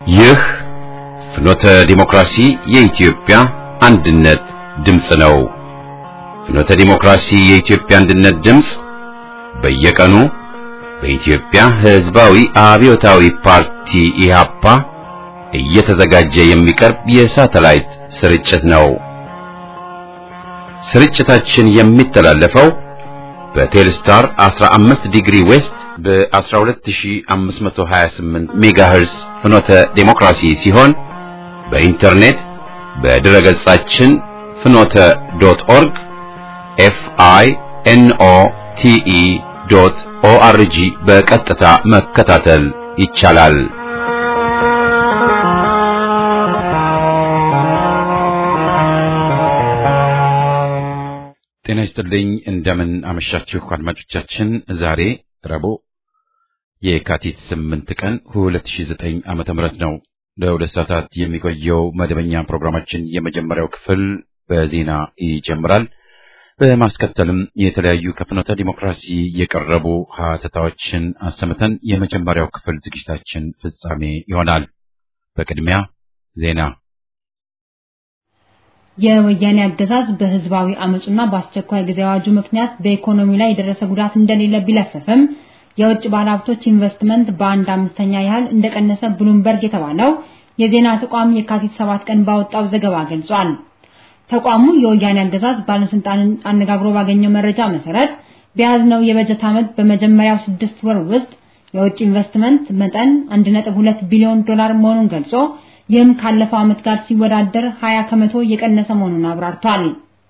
ይህ ፍኖተ ዲሞክራሲ የኢትዮጵያ አንድነት ድምፅ ነው። ፍኖተ ዲሞክራሲ የኢትዮጵያ አንድነት ድምፅ በየቀኑ በኢትዮጵያ ሕዝባዊ አብዮታዊ ፓርቲ ኢህአፓ እየተዘጋጀ የሚቀርብ የሳተላይት ስርጭት ነው። ስርጭታችን የሚተላለፈው በቴልስታር 15 ዲግሪ ዌስት በ12528 ሜጋሄርስ ፍኖተ ዴሞክራሲ ሲሆን በኢንተርኔት በድረ ገጻችን ፍኖተ ዶት ኦርግ ኤፍ አይ ኤን ኦ ቲ ኢ ዶት ኦ አር ጂ በቀጥታ መከታተል ይቻላል። ጤና ይስጥልኝ። እንደምን አመሻችሁ አድማጮቻችን። ዛሬ ረቡዕ የካቲት 8 ቀን 2009 ዓመተ ምህረት ነው። ለሁለት ሰዓታት የሚቆየው መደበኛ ፕሮግራማችን የመጀመሪያው ክፍል በዜና ይጀምራል። በማስከተልም የተለያዩ ከፍኖተ ዲሞክራሲ የቀረቡ ሀተታዎችን አሰምተን የመጀመሪያው ክፍል ዝግጅታችን ፍጻሜ ይሆናል። በቅድሚያ ዜና የወያኔ አገዛዝ በህዝባዊ አመጹና በአስቸኳይ ጊዜ አዋጁ ምክንያት በኢኮኖሚ ላይ የደረሰ ጉዳት እንደሌለ ቢለፍፍም የውጭ ባለሀብቶች ኢንቨስትመንት በአንድ አምስተኛ ያህል እንደቀነሰ ብሉምበርግ የተባለው የዜና ተቋም የካቲት ሰባት ቀን ባወጣው ዘገባ ገልጿል። ተቋሙ የወያኔ አገዛዝ ባለስልጣንን አነጋግሮ ባገኘው መረጃ መሰረት በያዝነው የበጀት ዓመት በመጀመሪያው ስድስት ወር ውስጥ የውጭ ኢንቨስትመንት መጠን 1.2 ቢሊዮን ዶላር መሆኑን ገልጾ ይህም ካለፈው ዓመት ጋር ሲወዳደር 20 ከመቶ የቀነሰ መሆኑን አብራርቷል።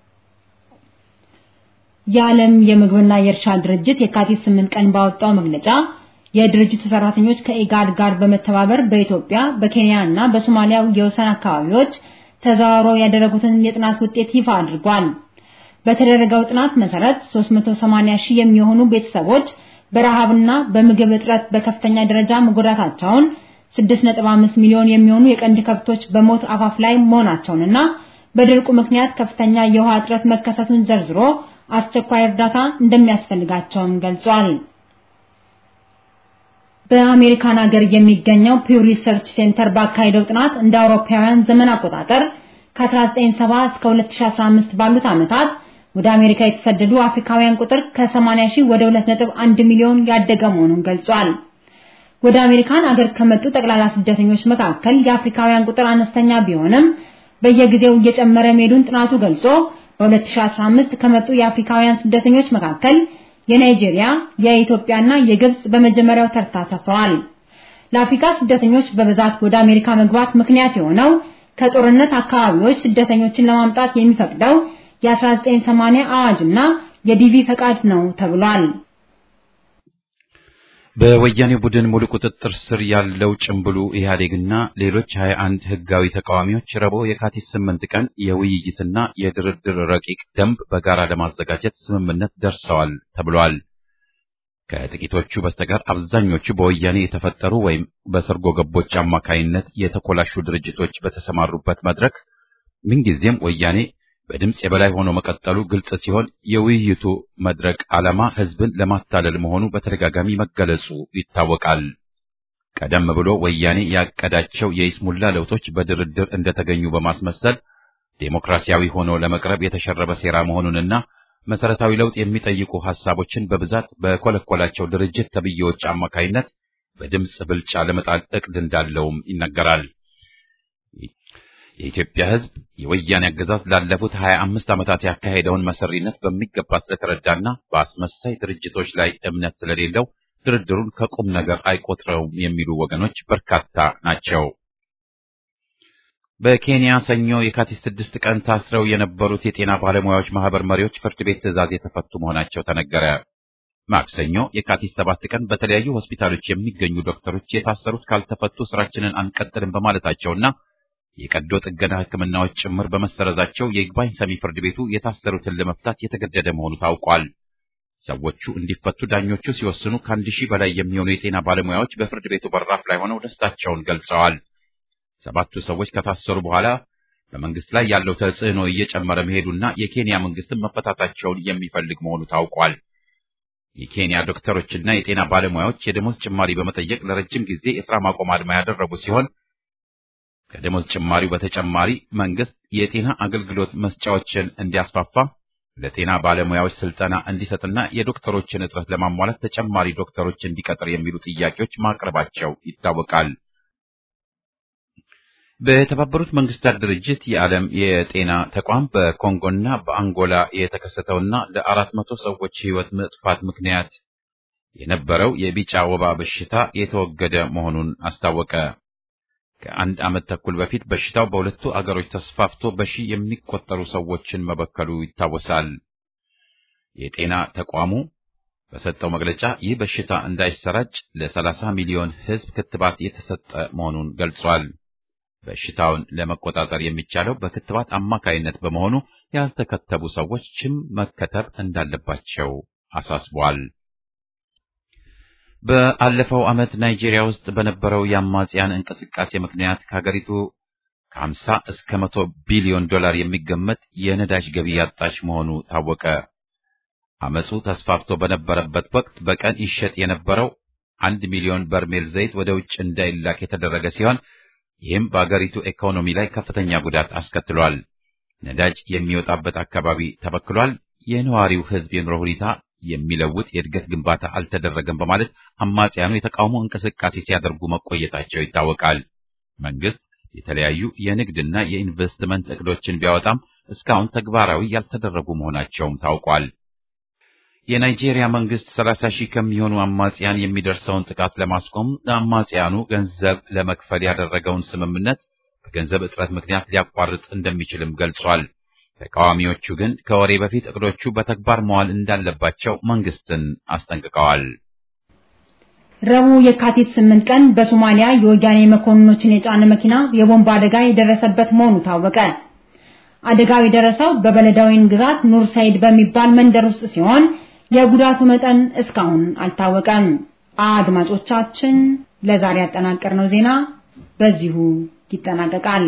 የዓለም የምግብና የእርሻ ድርጅት የካቲት 8 ቀን ባወጣው መግለጫ የድርጅቱ ሰራተኞች ከኢጋድ ጋር በመተባበር በኢትዮጵያ፣ በኬንያ እና በሶማሊያ የወሰን አካባቢዎች ተዘዋውረው ያደረጉትን የጥናት ውጤት ይፋ አድርጓል። በተደረገው ጥናት መሰረት 380 ሺህ የሚሆኑ ቤተሰቦች በረሃብና በምግብ እጥረት በከፍተኛ ደረጃ መጎዳታቸውን 6.5 ሚሊዮን የሚሆኑ የቀንድ ከብቶች በሞት አፋፍ ላይ መሆናቸውንና በድርቁ ምክንያት ከፍተኛ የውሃ እጥረት መከሰቱን ዘርዝሮ አስቸኳይ እርዳታ እንደሚያስፈልጋቸውም ገልጿል። በአሜሪካን ሀገር የሚገኘው ፒው ሪሰርች ሴንተር ባካሄደው ጥናት እንደ አውሮፓውያን ዘመን አቆጣጠር ከ1970 እስከ 2015 ባሉት ዓመታት ወደ አሜሪካ የተሰደዱ አፍሪካውያን ቁጥር ከ80 ሺህ ወደ 2.1 ሚሊዮን ያደገ መሆኑን ገልጿል። ወደ አሜሪካን አገር ከመጡ ጠቅላላ ስደተኞች መካከል የአፍሪካውያን ቁጥር አነስተኛ ቢሆንም በየጊዜው እየጨመረ መሄዱን ጥናቱ ገልጾ በ2015 ከመጡ የአፍሪካውያን ስደተኞች መካከል የናይጄሪያ፣ የኢትዮጵያና የግብጽ በመጀመሪያው ተርታ ሰፍረዋል። ለአፍሪካ ስደተኞች በብዛት ወደ አሜሪካ መግባት ምክንያት የሆነው ከጦርነት አካባቢዎች ስደተኞችን ለማምጣት የሚፈቅደው የ1980 አዋጅና የዲቪ ፈቃድ ነው ተብሏል። በወያኔው ቡድን ሙሉ ቁጥጥር ስር ያለው ጭምብሉ ኢህአዴግና ሌሎች 21 ህጋዊ ተቃዋሚዎች ረቡዕ የካቲት 8 ቀን የውይይትና የድርድር ረቂቅ ደንብ በጋራ ለማዘጋጀት ስምምነት ደርሰዋል ተብሏል። ከጥቂቶቹ በስተቀር አብዛኞቹ በወያኔ የተፈጠሩ ወይም በሰርጎ ገቦች አማካይነት የተኮላሹ ድርጅቶች በተሰማሩበት መድረክ ምንጊዜም ወያኔ በድምፅ የበላይ ሆኖ መቀጠሉ ግልጽ ሲሆን የውይይቱ መድረክ ዓላማ ህዝብን ለማታለል መሆኑ በተደጋጋሚ መገለጹ ይታወቃል። ቀደም ብሎ ወያኔ ያቀዳቸው የይስሙላ ለውጦች በድርድር እንደተገኙ በማስመሰል ዴሞክራሲያዊ ሆኖ ለመቅረብ የተሸረበ ሴራ መሆኑንና መሰረታዊ ለውጥ የሚጠይቁ ሐሳቦችን በብዛት በኮለኮላቸው ድርጅት ተብዬዎች አማካይነት በድምፅ ብልጫ ለመጣል እቅድ እንዳለውም ይነገራል። የኢትዮጵያ ህዝብ የወያኔ አገዛዝ ላለፉት 25 ዓመታት ያካሄደውን መሰሪነት በሚገባ ስለተረዳና በአስመሳይ ድርጅቶች ላይ እምነት ስለሌለው ድርድሩን ከቁም ነገር አይቆጥረውም የሚሉ ወገኖች በርካታ ናቸው። በኬንያ ሰኞ የካቲት ስድስት ቀን ታስረው የነበሩት የጤና ባለሙያዎች ማህበር መሪዎች ፍርድ ቤት ትዕዛዝ የተፈቱ መሆናቸው ተነገረ። ማክሰኞ የካቲት ሰባት ቀን በተለያዩ ሆስፒታሎች የሚገኙ ዶክተሮች የታሰሩት ካልተፈቱ ስራችንን አንቀጥልም በማለታቸውና የቀዶ ጥገና ሕክምናዎች ጭምር በመሰረዛቸው የይግባኝ ሰሚ ፍርድ ቤቱ የታሰሩትን ለመፍታት የተገደደ መሆኑ ታውቋል። ሰዎቹ እንዲፈቱ ዳኞቹ ሲወስኑ ከአንድ ሺህ በላይ የሚሆኑ የጤና ባለሙያዎች በፍርድ ቤቱ በራፍ ላይ ሆነው ደስታቸውን ገልጸዋል። ሰባቱ ሰዎች ከታሰሩ በኋላ በመንግስት ላይ ያለው ተጽዕኖ እየጨመረ መሄዱና የኬንያ መንግስትን መፈታታቸውን የሚፈልግ መሆኑ ታውቋል። የኬንያ ዶክተሮችና የጤና ባለሙያዎች የደሞዝ ጭማሪ በመጠየቅ ለረጅም ጊዜ የሥራ ማቆም አድማ ያደረጉ ሲሆን ከደሞዝ ጭማሪው በተጨማሪ መንግስት የጤና አገልግሎት መስጫዎችን እንዲያስፋፋ ለጤና ባለሙያዎች ስልጠና እንዲሰጥና የዶክተሮችን እጥረት ለማሟላት ተጨማሪ ዶክተሮች እንዲቀጥር የሚሉ ጥያቄዎች ማቅረባቸው ይታወቃል። በተባበሩት መንግስታት ድርጅት የዓለም የጤና ተቋም በኮንጎና በአንጎላ የተከሰተውና ለአራት መቶ ሰዎች ሕይወት መጥፋት ምክንያት የነበረው የቢጫ ወባ በሽታ የተወገደ መሆኑን አስታወቀ። ከአንድ ዓመት ተኩል በፊት በሽታው በሁለቱ አገሮች ተስፋፍቶ በሺህ የሚቆጠሩ ሰዎችን መበከሉ ይታወሳል። የጤና ተቋሙ በሰጠው መግለጫ ይህ በሽታ እንዳይሰራጭ ለ30 ሚሊዮን ሕዝብ ክትባት የተሰጠ መሆኑን ገልጿል። በሽታውን ለመቆጣጠር የሚቻለው በክትባት አማካይነት በመሆኑ ያልተከተቡ ሰዎችም መከተብ እንዳለባቸው አሳስቧል። በአለፈው ዓመት ናይጄሪያ ውስጥ በነበረው የአማጽያን እንቅስቃሴ ምክንያት ከሀገሪቱ ከ50 እስከ 100 ቢሊዮን ዶላር የሚገመት የነዳጅ ገቢ ያጣች መሆኑ ታወቀ። አመፁ ተስፋፍቶ በነበረበት ወቅት በቀን ይሸጥ የነበረው አንድ ሚሊዮን በርሜል ዘይት ወደ ውጭ እንዳይላክ የተደረገ ሲሆን ይህም በአገሪቱ ኢኮኖሚ ላይ ከፍተኛ ጉዳት አስከትሏል። ነዳጅ የሚወጣበት አካባቢ ተበክሏል። የነዋሪው ሕዝብ የኑሮ ሁኔታ የሚለውጥ የእድገት ግንባታ አልተደረገም በማለት አማጽያኑ የተቃውሞ እንቅስቃሴ ሲያደርጉ መቆየታቸው ይታወቃል። መንግስት የተለያዩ የንግድና የኢንቨስትመንት እቅዶችን ቢያወጣም እስካሁን ተግባራዊ ያልተደረጉ መሆናቸውም ታውቋል። የናይጄሪያ መንግስት 30 ሺህ ከሚሆኑ አማጽያን የሚደርሰውን ጥቃት ለማስቆም ለአማጽያኑ ገንዘብ ለመክፈል ያደረገውን ስምምነት በገንዘብ እጥረት ምክንያት ሊያቋርጥ እንደሚችልም ገልጿል። ተቃዋሚዎቹ ግን ከወሬ በፊት እቅዶቹ በተግባር መዋል እንዳለባቸው መንግስትን አስጠንቅቀዋል። ረቡዕ የካቲት 8 ቀን በሶማሊያ የወያኔ መኮንኖችን የጫነ መኪና የቦምብ አደጋ የደረሰበት መሆኑ ታወቀ። አደጋው የደረሰው በበለዳዊን ግዛት ኑር ሳይድ በሚባል መንደር ውስጥ ሲሆን የጉዳቱ መጠን እስካሁን አልታወቀም። አድማጮቻችን፣ ለዛሬ ያጠናቀርነው ዜና በዚሁ ይጠናቀቃል።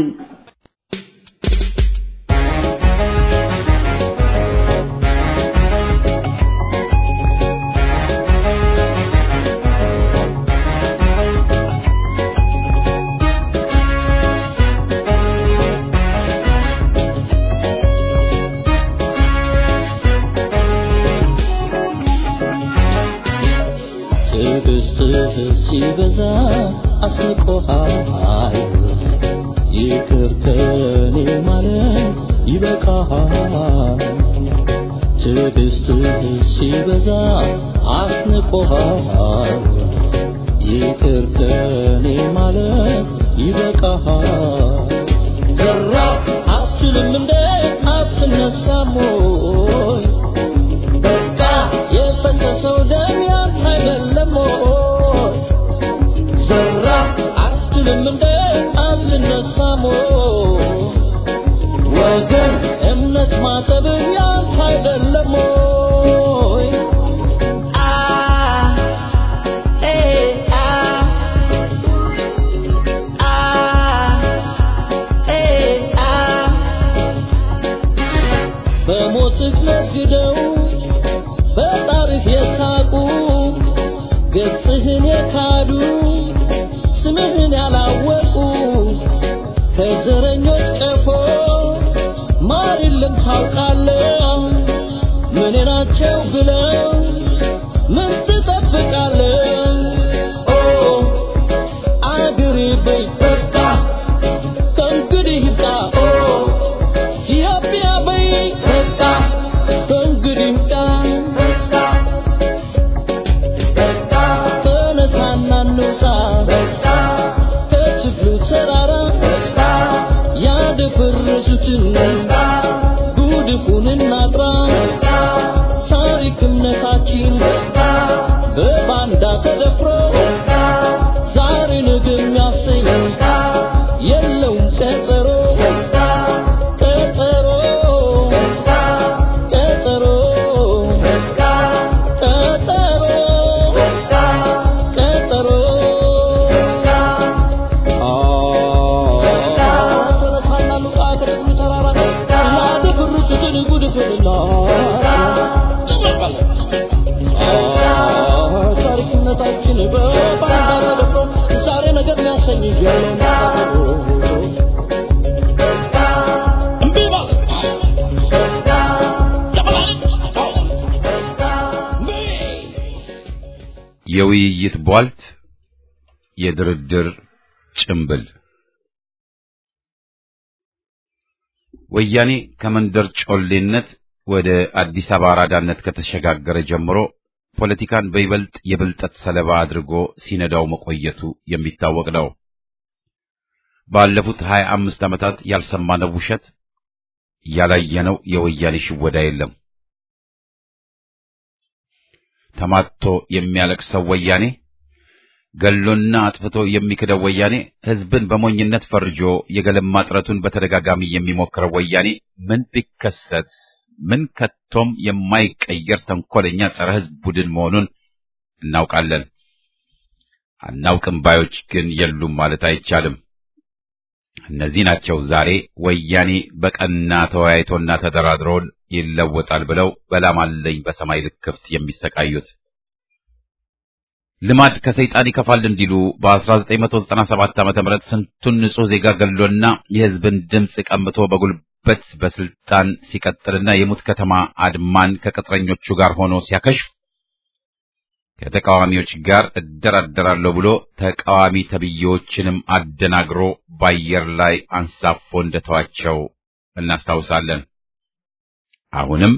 ሲበዛ አስቆሃል ይቅር ከኔ ማለት ይበቃሃል። ትዕግስትህ ሲበዛ አስንቆሃል ይቅር ከኔ ማለት ይበቃሃል። ዘራ አትልም እንደ አትነሳም ወይ በቃ የፈሰሰው ደም ያንተ አይደለም ወይ ዘራ አትልም እንደ አትነሳም ወይ ወገን እምነት ማጠብ ያንተ አይደለም ወይ አ ኤ አ አ ኤ አ በሞትህ ነግደው በጣርህ የሳቁ ገጽህን የካዱ ስምህን ያላወቁ ከዘረኞች ቀፎ ማር የለም ታውቃለህ። ምን ናቸው ብለው ምን ትጠብቃለህ? ኦ አገሬ በይ በቃ ከእንግዲህ ይብቃ። ኦ ኢትዮጵያ በይ በቃ ከእንግዲህ ይብቃ። ተነሳና እንውጣ ከችግሩ ተራራ ያደፈረሱትን ጉድፉን እናጥራ ታሪክ እምነታችን በባንዳ ተደፍሮ ዛሬ ነገ የሚያሰኝ የለውም ቀጠሮ ቀጠሮ ቀጠሮ ቀጠሮ ቀጠሮ ተነሳና ሉቃ ከደብሩ ተራራ ያደፈረሱትን ጉድፍንና ታሪክነታችን በባንዳ ተደፍሮ ዛሬ ነገር የሚያሰኝ የለውም ቀጠሮ የውይይት ቧልት፣ የድርድር ጭምብል ወያኔ ከመንደር ጮሌነት ወደ አዲስ አበባ አራዳነት ከተሸጋገረ ጀምሮ ፖለቲካን በይበልጥ የብልጠት ሰለባ አድርጎ ሲነዳው መቆየቱ የሚታወቅ ነው። ባለፉት ሀያ አምስት ዓመታት ያልሰማነው ውሸት፣ ያላየነው የወያኔ ሽወዳ የለም። ተማቶ የሚያለቅሰው ወያኔ፣ ገሎና አጥፍቶ የሚክደው ወያኔ፣ ሕዝብን በሞኝነት ፈርጆ የገለማ ጥረቱን በተደጋጋሚ የሚሞክረው ወያኔ ምን ቢከሰት ምን ከቶም የማይቀየር ተንኮለኛ ጸረ ሕዝብ ቡድን መሆኑን እናውቃለን። አናውቅም ባዮች ግን የሉም ማለት አይቻልም። እነዚህ ናቸው ዛሬ ወያኔ በቀና ተወያይቶና ተደራድሮን ይለወጣል ብለው በላም አለኝ በሰማይ ልክፍት የሚሰቃዩት። ልማድ ከሰይጣን ይከፋል እንዲሉ በ1997 ዓ.ም ስንቱን ንጹሕ ዜጋ ገሎና የሕዝብን ድምፅ ቀምቶ በጉልበት በስልጣን ሲቀጥልና የሙት ከተማ አድማን ከቅጥረኞቹ ጋር ሆኖ ሲያከሽፍ ከተቃዋሚዎች ጋር እደራደራለሁ ብሎ ተቃዋሚ ተብዬዎችንም አደናግሮ በአየር ላይ አንሳፎ እንደተዋቸው እናስታውሳለን። አሁንም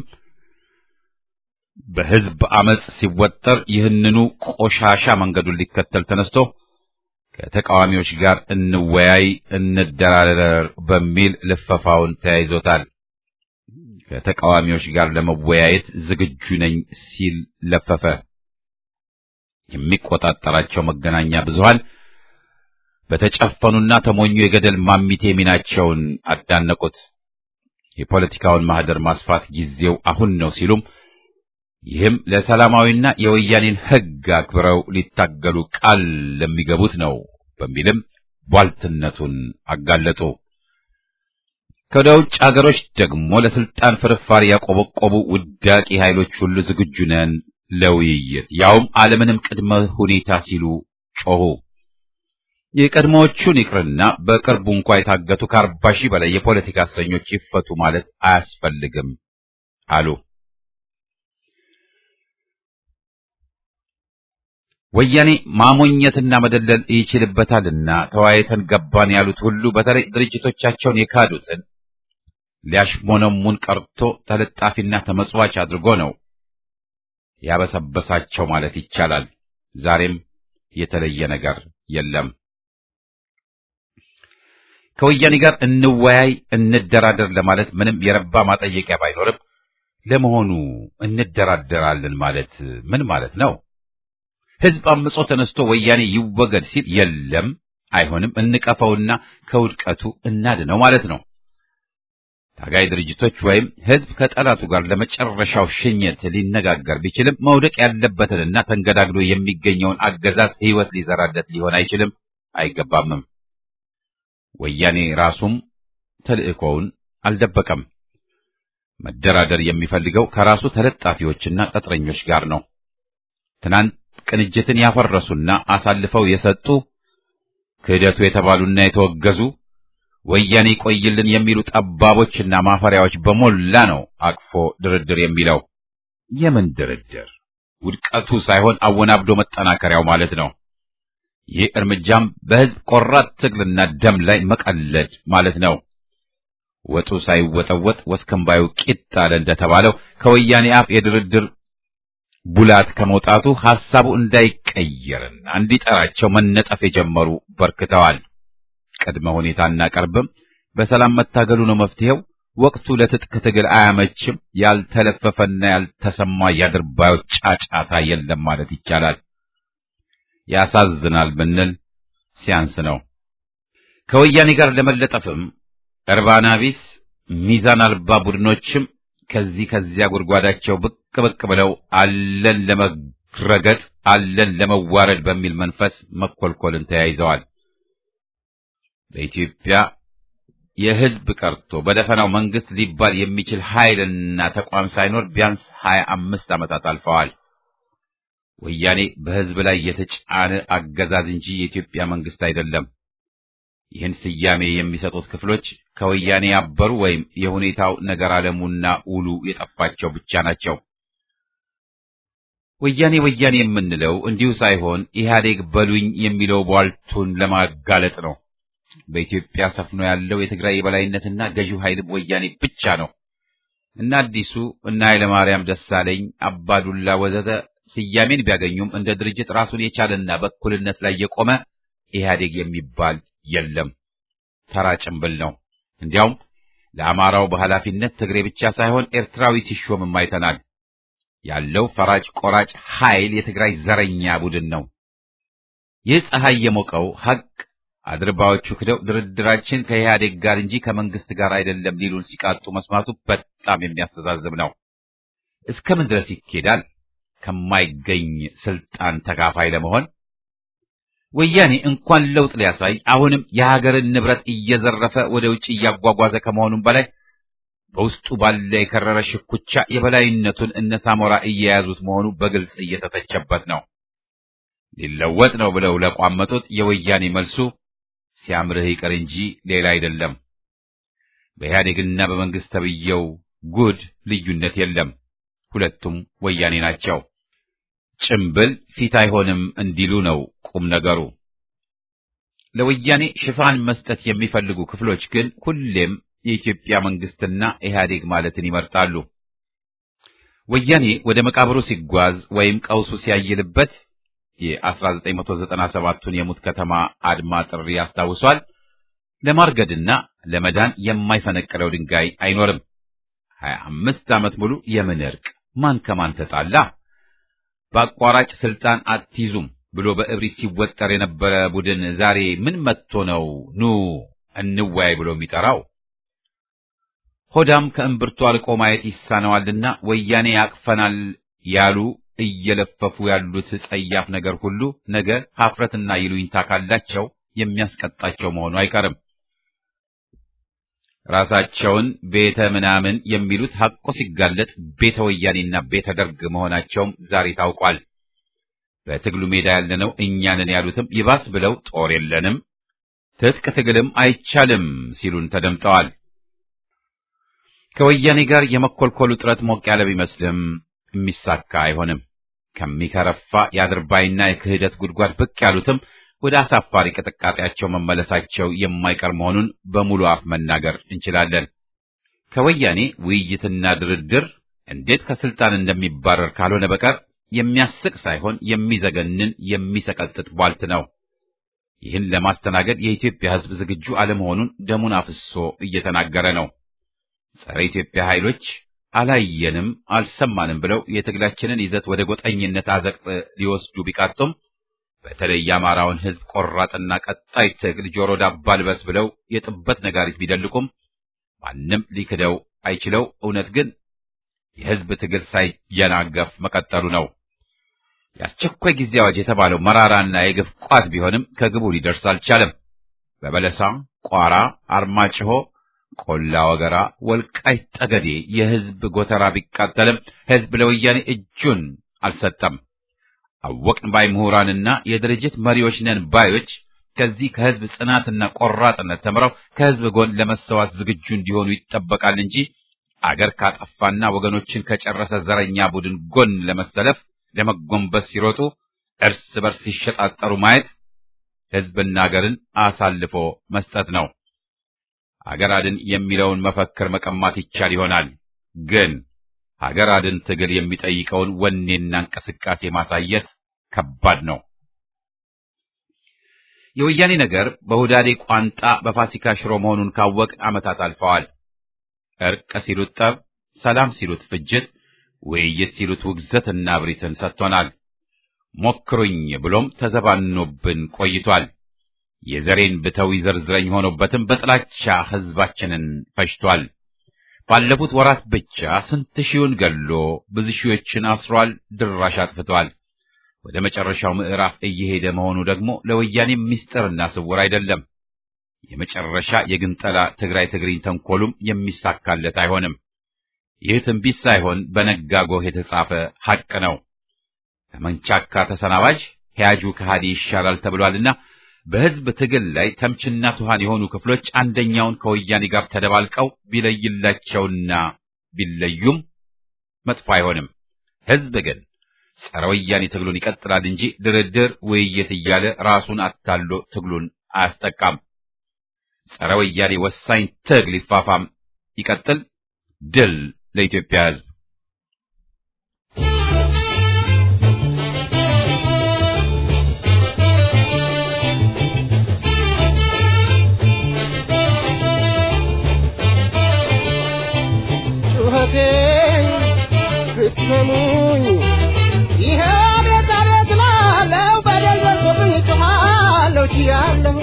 በሕዝብ አመጽ ሲወጠር ይህንኑ ቆሻሻ መንገዱን ሊከተል ተነስቶ ከተቃዋሚዎች ጋር እንወያይ፣ እንደራደር በሚል ልፈፋውን ተያይዞታል። ከተቃዋሚዎች ጋር ለመወያየት ዝግጁ ነኝ ሲል ለፈፈ። የሚቆጣጠራቸው መገናኛ ብዙሃን በተጨፈኑና ተሞኙ የገደል ማሚቴ ሚናቸውን አዳነቁት። የፖለቲካውን ማህደር ማስፋት ጊዜው አሁን ነው ሲሉም ይህም ለሰላማዊና የወያኔን ሕግ አክብረው ሊታገሉ ቃል ለሚገቡት ነው በሚልም ቧልትነቱን አጋለጡ። ከወደ ውጭ አገሮች ደግሞ ለስልጣን ፍርፋሪ ያቆበቆቡ ውዳቂ ኃይሎች ሁሉ ዝግጁ ነን ለውይይት ያውም አለምንም ቅድመ ሁኔታ ሲሉ ጮኹ። የቀድሞዎቹን ይቅርና በቅርቡ እንኳ የታገቱ ከአርባ ሺህ በላይ የፖለቲካ እስረኞች ይፈቱ ማለት አያስፈልግም አሉ። ወያኔ ማሞኘትና መደለል ይችልበታልና ተወያይተን ገባን ያሉት ሁሉ በተለይ ድርጅቶቻቸውን የካዱትን ሊያሽሞነሙን ቀርቶ ተለጣፊና ተመጽዋች አድርጎ ነው ያበሰበሳቸው ማለት ይቻላል። ዛሬም የተለየ ነገር የለም። ከወያኔ ጋር እንወያይ፣ እንደራደር ለማለት ምንም የረባ ማጠየቂያ ባይኖርም ለመሆኑ እንደራደራለን ማለት ምን ማለት ነው? ሕዝብ አምጾ ተነስቶ ወያኔ ይወገድ ሲል የለም አይሆንም፣ እንቀፈውና ከውድቀቱ እናድነው ማለት ነው። ታጋይ ድርጅቶች ወይም ሕዝብ ከጠላቱ ጋር ለመጨረሻው ሽኝት ሊነጋገር ቢችልም መውደቅ ያለበትንና ተንገዳግዶ የሚገኘውን አገዛዝ ሕይወት ሊዘራለት ሊሆን አይችልም፣ አይገባምም። ወያኔ ራሱም ተልእኮውን አልደበቀም። መደራደር የሚፈልገው ከራሱ ተለጣፊዎችና ቅጥረኞች ጋር ነው። ትናንት ቅንጅትን ያፈረሱና አሳልፈው የሰጡ ክህደቱ የተባሉና የተወገዙ ወያኔ ቆይልን የሚሉ ጠባቦችና ማፈሪያዎች በሞላ ነው አቅፎ ድርድር የሚለው። የምን ድርድር? ውድቀቱ ሳይሆን አወናብዶ መጠናከሪያው ማለት ነው። ይህ እርምጃም በሕዝብ ቆራጥ ትግልና ደም ላይ መቀለድ ማለት ነው። ወጡ ሳይወጠወጥ ወስከንባዩ ቂጥ አለ እንደተባለው ከወያኔ አፍ የድርድር ቡላት ከመውጣቱ ሐሳቡ እንዳይቀየርና እንዲጠራቸው መነጠፍ የጀመሩ በርክተዋል። ቅድመ ሁኔታ እናቀርብም፣ በሰላም መታገሉ ነው መፍትሄው፣ ወቅቱ ለትጥቅ ትግል አያመችም፣ ያልተለፈፈና ያልተሰማ የአድርባዮች ጫጫታ የለም ማለት ይቻላል። ያሳዝናል ብንል ሲያንስ ነው። ከወያኔ ጋር ለመለጠፍም እርባና ቢስ ሚዛን አልባ ቡድኖችም ከዚህ ከዚያ ጉድጓዳቸው ብቅ ብቅ ብለው አለን ለመረገጥ አለን ለመዋረድ በሚል መንፈስ መኮልኮልን ተያይዘዋል። በኢትዮጵያ የሕዝብ ቀርቶ በደፈናው መንግስት ሊባል የሚችል ኃይልና ተቋም ሳይኖር ቢያንስ ሀያ አምስት ዓመታት አልፈዋል። ወያኔ በሕዝብ ላይ የተጫነ አገዛዝ እንጂ የኢትዮጵያ መንግስት አይደለም። ይህን ስያሜ የሚሰጡት ክፍሎች ከወያኔ ያበሩ ወይም የሁኔታው ነገር አለሙና ውሉ የጠፋቸው ብቻ ናቸው። ወያኔ ወያኔ የምንለው እንዲሁ ሳይሆን ኢህአዴግ በሉኝ የሚለው ቧልቱን ለማጋለጥ ነው። በኢትዮጵያ ሰፍኖ ያለው የትግራይ የበላይነትና ገዢው ኃይልም ወያኔ ብቻ ነው። እነ አዲሱ እነ ኃይለማርያም ደሳለኝ፣ አባዱላ ወዘተ ስያሜን ቢያገኙም እንደ ድርጅት ራሱን የቻለና በእኩልነት ላይ የቆመ ኢህአዴግ የሚባል የለም። ተራ ጭምብል ነው። እንዲያውም ለአማራው በኃላፊነት ትግሬ ብቻ ሳይሆን ኤርትራዊ ሲሾምም አይተናል። ያለው ፈራጭ ቆራጭ ኃይል የትግራይ ዘረኛ ቡድን ነው። ይህ ፀሐይ የሞቀው ሐቅ አድርባዎቹ ክደው ድርድራችን ከኢህአዴግ ጋር እንጂ ከመንግስት ጋር አይደለም ሊሉን ሲቃጡ መስማቱ በጣም የሚያስተዛዝብ ነው። እስከ ምን ድረስ ይኬዳል? ከማይገኝ ስልጣን ተካፋይ ለመሆን ወያኔ እንኳን ለውጥ ሊያሳይ አሁንም የሀገርን ንብረት እየዘረፈ ወደ ውጭ እያጓጓዘ ከመሆኑም በላይ በውስጡ ባለ የከረረ ሽኩቻ የበላይነቱን እነ ሳሞራ እየያዙት መሆኑ በግልጽ እየተተቸበት ነው። ሊለወጥ ነው ብለው ለቋመጡት የወያኔ መልሱ ሲያምርህ ይቅር እንጂ ሌላ አይደለም። በኢህአዴግና በመንግስት ተብየው ጉድ ልዩነት የለም። ሁለቱም ወያኔ ናቸው። ጭምብል ፊት አይሆንም እንዲሉ ነው ቁም ነገሩ። ለወያኔ ሽፋን መስጠት የሚፈልጉ ክፍሎች ግን ሁሌም የኢትዮጵያ መንግስትና ኢህአዴግ ማለትን ይመርጣሉ። ወያኔ ወደ መቃብሩ ሲጓዝ ወይም ቀውሱ ሲያይልበት የ1997ቱን የሙት ከተማ አድማ ጥሪ ያስታውሷል። ለማርገድና ለመዳን የማይፈነቅለው ድንጋይ አይኖርም። ሀያ አምስት ዓመት ሙሉ የምን እርቅ ማን ከማን ተጣላ? በአቋራጭ ስልጣን አትይዙም ብሎ በእብሪት ሲወጠር የነበረ ቡድን ዛሬ ምን መጥቶ ነው ኑ እንወያይ ብሎ የሚጠራው? ሆዳም ከእምብርቱ አልቆ ማየት ይሳነዋልና ወያኔ ያቅፈናል ያሉ እየለፈፉ ያሉት ጸያፍ ነገር ሁሉ ነገ ሀፍረትና ይሉኝታ ካላቸው የሚያስቀጣቸው መሆኑ አይቀርም። ራሳቸውን ቤተ ምናምን የሚሉት ሐቆ ሲጋለጥ ቤተ ወያኔና ቤተ ደርግ መሆናቸውም ዛሬ ታውቋል። በትግሉ ሜዳ ያለነው እኛንን ያሉትም ይባስ ብለው ጦር የለንም፣ ትጥቅ ትግልም አይቻልም ሲሉን ተደምጠዋል። ከወያኔ ጋር የመኮልኮሉ ጥረት ሞቅ ያለ ቢመስልም የሚሳካ አይሆንም። ከሚከረፋ የአድርባይና የክህደት ጉድጓድ ብቅ ያሉትም ወደ አሳፋሪ ቅጥቃጤያቸው መመለሳቸው የማይቀር መሆኑን በሙሉ አፍ መናገር እንችላለን። ከወያኔ ውይይትና ድርድር እንዴት ከስልጣን እንደሚባረር ካልሆነ በቀር የሚያስቅ ሳይሆን የሚዘገንን የሚሰቀጥጥ ቧልት ነው። ይህን ለማስተናገድ የኢትዮጵያ ሕዝብ ዝግጁ አለመሆኑን ደሙን አፍሶ እየተናገረ ነው። ጸረ ኢትዮጵያ ኃይሎች አላየንም አልሰማንም ብለው የትግላችንን ይዘት ወደ ጎጠኝነት አዘቅጥ ሊወስዱ ቢቃጡም በተለይ የአማራውን ሕዝብ ቆራጥና ቀጣይ ትግል ጆሮ ዳባ ልበስ ብለው የጥበት ነጋሪት ቢደልቁም ማንም ሊክደው አይችለው። እውነት ግን የሕዝብ ትግል ሳይጀናገፍ መቀጠሉ ነው። የአስቸኳይ ጊዜ አዋጅ የተባለው መራራና የግፍ ቋት ቢሆንም ከግቡ ሊደርስ አልቻለም። በበለሳ፣ ቋራ፣ አርማጭሆ ቆላ ወገራ፣ ወልቃይት ጠገዴ የሕዝብ ጎተራ ቢቃጠልም ሕዝብ ለወያኔ እጁን አልሰጠም። አወቅን ባይ ምሁራንና የድርጅት መሪዎች ነን ባዮች ከዚህ ከሕዝብ ጽናትና ቆራጥነት ተምረው ከሕዝብ ጎን ለመሰዋት ዝግጁ እንዲሆኑ ይጠበቃል እንጂ አገር ካጠፋና ወገኖችን ከጨረሰ ዘረኛ ቡድን ጎን ለመሰለፍ ለመጎንበስ ሲሮጡ እርስ በርስ ሲሸጣጠሩ ማየት ሕዝብና አገርን አሳልፎ መስጠት ነው። ሀገር አድን የሚለውን መፈክር መቀማት ይቻል ይሆናል። ግን ሀገር አድን ትግል የሚጠይቀውን ወኔና እንቅስቃሴ ማሳየት ከባድ ነው። የወያኔ ነገር በሁዳዴ ቋንጣ በፋሲካ ሽሮ መሆኑን ካወቅ ዓመታት አልፈዋል። እርቅ ሲሉት ጠብ፣ ሰላም ሲሉት ፍጅት፣ ውይይት ሲሉት ውግዘትና እብሪትን ሰጥቶናል። ሞክሩኝ ብሎም ተዘባኖብን ቆይቷል። የዘሬን ብተው ይዘርዝረኝ ሆኖበትም በጥላቻ ሕዝባችንን ፈጅቷል። ባለፉት ወራት ብቻ ስንት ሺውን ገሎ ብዙ ሺዎችን አስሯል፣ ድራሽ አጥፍቷል። ወደ መጨረሻው ምዕራፍ እየሄደ መሆኑ ደግሞ ለወያኔ ምስጢርና ስውር አይደለም። የመጨረሻ የግንጠላ ትግራይ ትግሪኝ ተንኮሉም የሚሳካለት አይሆንም። ይህ ትንቢት ሳይሆን በነጋ ጎህ የተጻፈ ሐቅ ነው። ከመንቻካ ተሰናባጅ ሕያጁ ከሃዲ ይሻላል ተብሏልና በሕዝብ ትግል ላይ ተምችና ትኋን የሆኑ ክፍሎች አንደኛውን ከወያኔ ጋር ተደባልቀው ቢለይላቸውና ቢለዩም መጥፎ አይሆንም። ሕዝብ ግን ጸረ ወያኔ ትግሉን ይቀጥላል እንጂ ድርድር፣ ውይይት እያለ ራሱን አታሎ ትግሉን አያስጠቃም። ጸረ ወያኔ ወሳኝ ትግል ይፋፋም፣ ይቀጥል። ድል ለኢትዮጵያ ሕዝብ። ጩኸቴን ብትሰሙኝ ይሄ ቤት አቤት ላለው በደል ደርሶብኝ ጮኻለሁ ችያለሁ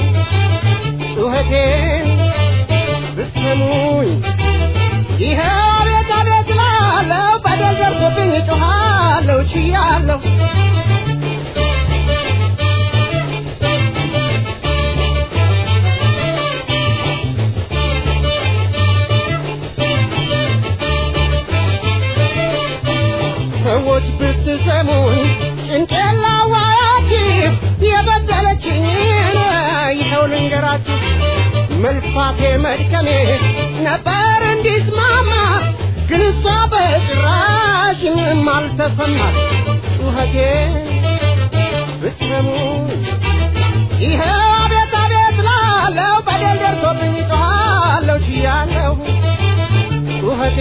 ጩኸቴን ብትሰሙኝ ይሄ ቤት አቤት ላለው በደል ደርሶብኝ ጮኻለሁ ችያለሁ ሰዎች ብትሰሙኝ ጭንቄን ላዋያችሁ የበደለችኝን ይኸው ልንገራችሁ መልፋቴ መድከሜ ነበር እንዲስማማ ግን እሷ በጭራሽ ምንም አልተሰማት ጩኸቴ ብትሰሙኝ ይኸው አቤት አቤት ላለው በደል ደርሶብኝ ጮኻለሁ ችያለሁ ጩኸቴ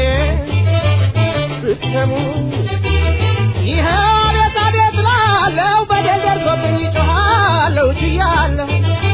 ብትሰሙኝ ይኸው አቤት አቤት ላለው በደል ደርሶብኝ ጮኻለሁ ችያለሁ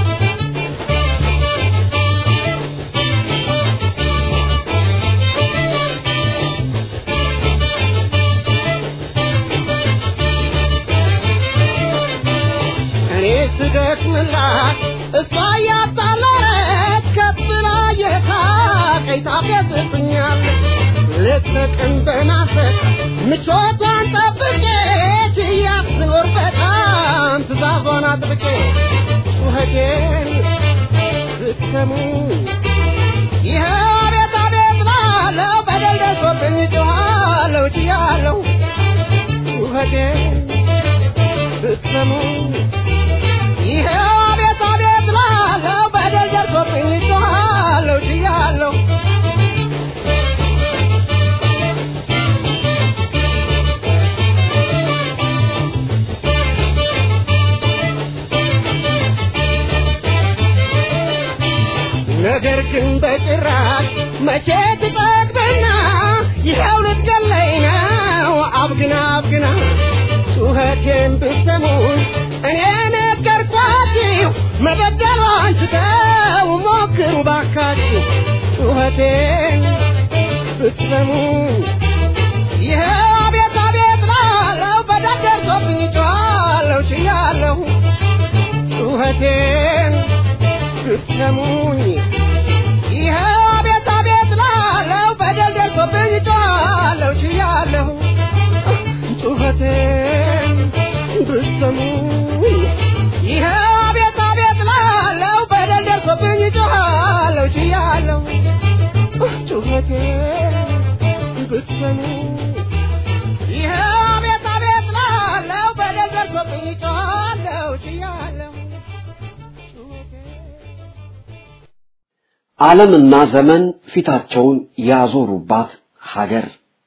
እኔ ስደክምላት እሷ እያጣለረች ከብላ የሳቀኝ ታፌዝብኛለች ሌት ተቀን በናፈቅ ምቾቷን ጠብቄ ችያት ስኖር በጣም ትእዛዟን አጥብቄ ጩኸቴን ብትሰሙ ይኸው አቤት አቤት ላለው በደል ደርሶብኝ ጮኻለሁ ችያለሁ ጩኸቴን ብትሰሙ ይኸው አቤት አቤት ላለው በደል ደርሶብኝ ጮኻለሁ ችያለሁ ነገር ግን በጭራሽ መቼ ትጠግብና ይኸው ልትገለኝ ነው አብግና አብግና ጩኸቴን ብትሰሙን እኔ ነገርኳችሁ መበደሏን ስተው ሞክሩ ባካችሁ ጩኸቴን ብትሰሙን ይኸው አቤት አቤት ላለው በደል ደርሶብኝ ጮኻለሁ ችያለሁ ጩኸቴን ብትሰሙኝ ይኸው አቤት አቤት ላለው በደል ደርሶብኝ ጮኻለሁ ችያለሁ ጩኸቴን ብትሰሙኝ ይኸው አቤት አቤት ላለው በደል ደርሶብኝ ጮኻለሁ ችያለሁ ጩኸቴን ብትሰሙኝ ይኸው አቤት አቤት ላለው በደል ደርሶብኝ ጮኻለሁ ችያለሁ ጩኸቴን ዓለምና ዘመን ፊታቸውን ያዞሩባት ሀገር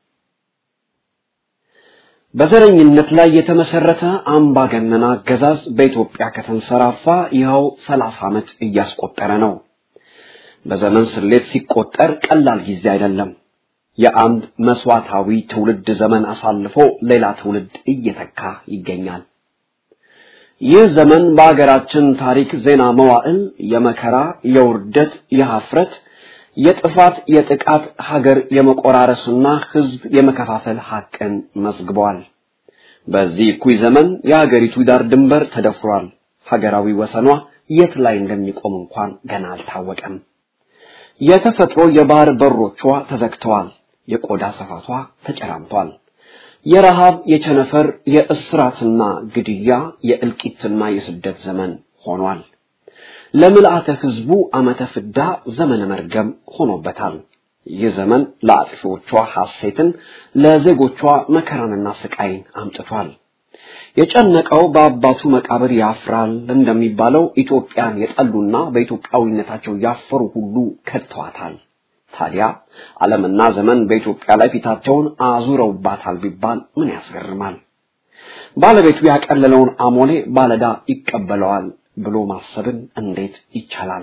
በዘረኝነት ላይ የተመሰረተ አምባገነን አገዛዝ በኢትዮጵያ ከተንሰራፋ ይኸው ሰላሳ ዓመት እያስቆጠረ ነው። በዘመን ስሌት ሲቆጠር ቀላል ጊዜ አይደለም። የአንድ መስዋዕታዊ ትውልድ ዘመን አሳልፎ ሌላ ትውልድ እየተካ ይገኛል። ይህ ዘመን በአገራችን ታሪክ ዜና መዋዕል የመከራ፣ የውርደት፣ የሀፍረት፣ የጥፋት፣ የጥቃት፣ ሀገር የመቆራረስና ህዝብ የመከፋፈል ሐቅን መዝግበዋል። በዚህ እኩይ ዘመን የሀገሪቱ ዳር ድንበር ተደፍሯል። ሀገራዊ ወሰኗ የት ላይ እንደሚቆም እንኳን ገና አልታወቀም። የተፈጥሮ የባህር በሮቿ ተዘግተዋል። የቆዳ ስፋቷ ተጨራምቷል። የረሃብ፣ የቸነፈር፣ የእስራትና ግድያ፣ የእልቂትና የስደት ዘመን ሆኗል። ለምልአተ ህዝቡ ዓመተ ፍዳ ዘመነ መርገም ሆኖበታል። ይህ ዘመን ለአጥፊዎቿ ሐሴትን፣ ለዜጎቿ መከራንና ስቃይን አምጥቷል። የጨነቀው በአባቱ መቃብር ያፍራል እንደሚባለው ኢትዮጵያን የጠሉና በኢትዮጵያዊነታቸው ያፈሩ ሁሉ ከድተዋታል። ታዲያ ዓለምና ዘመን በኢትዮጵያ ላይ ፊታቸውን አዙረውባታል ቢባል ምን ያስገርማል? ባለቤቱ ያቀለለውን አሞሌ ባለዳ ይቀበለዋል ብሎ ማሰብን እንዴት ይቻላል?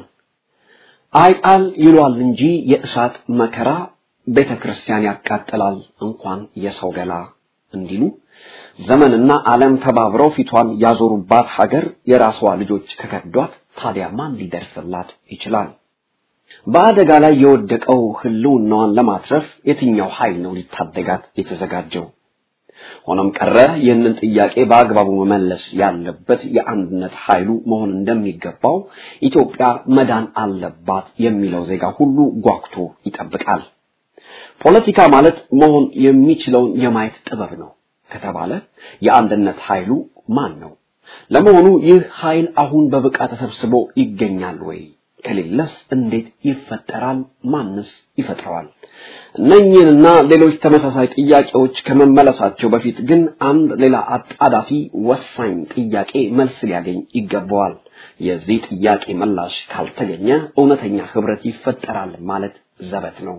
አይጣል ይሏል እንጂ የእሳት መከራ ቤተ ክርስቲያን ያቃጥላል እንኳን የሰው ገላ እንዲሉ ዘመንና ዓለም ተባብረው ፊቷን ያዞሩባት ሀገር የራሷ ልጆች ከከዷት ታዲያ ማን ሊደርስላት ይችላል? በአደጋ ላይ የወደቀው ህልውናዋን ለማትረፍ የትኛው ኃይል ነው ሊታደጋት የተዘጋጀው? ሆኖም ቀረ ይህንን ጥያቄ በአግባቡ መመለስ ያለበት የአንድነት ኃይሉ መሆን እንደሚገባው ኢትዮጵያ መዳን አለባት የሚለው ዜጋ ሁሉ ጓጉቶ ይጠብቃል። ፖለቲካ ማለት መሆን የሚችለውን የማየት ጥበብ ነው ከተባለ የአንድነት ኃይሉ ማን ነው? ለመሆኑ ይህ ኃይል አሁን በብቃት ተሰብስቦ ይገኛል ወይ? ከሌለስ እንዴት ይፈጠራል? ማንስ ይፈጥረዋል? እነኚህንና ሌሎች ተመሳሳይ ጥያቄዎች ከመመለሳቸው በፊት ግን አንድ ሌላ አጣዳፊ ወሳኝ ጥያቄ መልስ ሊያገኝ ይገባዋል። የዚህ ጥያቄ ምላሽ ካልተገኘ እውነተኛ ህብረት ይፈጠራል ማለት ዘበት ነው።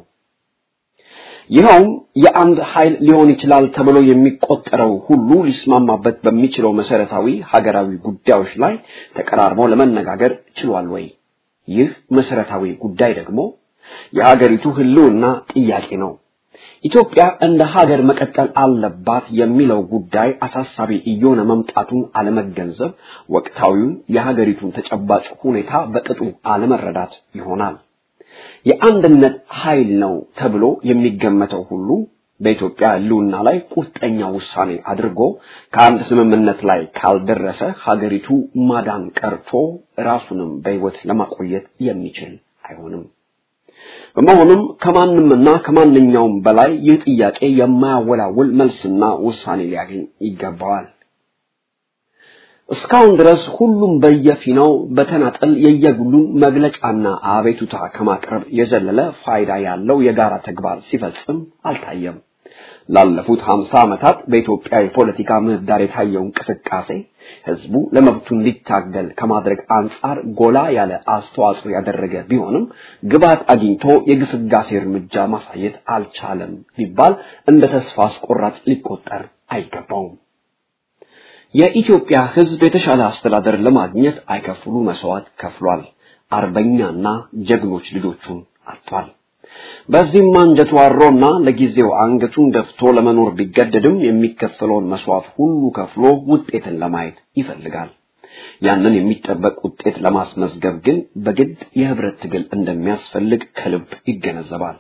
ይኸውም የአንድ ኃይል ሊሆን ይችላል ተብሎ የሚቆጠረው ሁሉ ሊስማማበት በሚችለው መሰረታዊ ሀገራዊ ጉዳዮች ላይ ተቀራርቦ ለመነጋገር ችሏል ወይ? ይህ መሰረታዊ ጉዳይ ደግሞ የሀገሪቱ ህልውና ጥያቄ ነው። ኢትዮጵያ እንደ ሀገር መቀጠል አለባት የሚለው ጉዳይ አሳሳቢ እየሆነ መምጣቱን አለመገንዘብ ወቅታዊውን የሀገሪቱን ተጨባጭ ሁኔታ በቅጡ አለመረዳት ይሆናል። የአንድነት ኃይል ነው ተብሎ የሚገመተው ሁሉ በኢትዮጵያ ህልውና ላይ ቁርጠኛ ውሳኔ አድርጎ ከአንድ ስምምነት ላይ ካልደረሰ ሀገሪቱ ማዳን ቀርቶ ራሱንም በህይወት ለማቆየት የሚችል አይሆንም። በመሆኑም ከማንምና ከማንኛውም በላይ ይህ ጥያቄ የማያወላውል መልስና ውሳኔ ሊያገኝ ይገባዋል። እስካሁን ድረስ ሁሉም በየፊናው በተናጠል የየግሉን መግለጫና አቤቱታ ከማቅረብ የዘለለ ፋይዳ ያለው የጋራ ተግባር ሲፈጽም አልታየም። ላለፉት ሀምሳ ዓመታት በኢትዮጵያ የፖለቲካ ምህዳር የታየው እንቅስቃሴ ህዝቡ ለመብቱ እንዲታገል ከማድረግ አንጻር ጎላ ያለ አስተዋጽኦ ያደረገ ቢሆንም ግባት አግኝቶ የግስጋሴ እርምጃ ማሳየት አልቻለም ቢባል እንደ ተስፋ አስቆራጭ ሊቆጠር አይገባውም። የኢትዮጵያ ህዝብ የተሻለ አስተዳደር ለማግኘት አይከፍሉ መስዋዕት ከፍሏል። አርበኛና ጀግኖች ልጆቹን አጥቷል። በዚህም አንጀቱ አሮና ለጊዜው አንገቱን ደፍቶ ለመኖር ቢገደድም የሚከፈለውን መስዋዕት ሁሉ ከፍሎ ውጤትን ለማየት ይፈልጋል። ያንን የሚጠበቅ ውጤት ለማስመዝገብ ግን በግድ የህብረት ትግል እንደሚያስፈልግ ከልብ ይገነዘባል።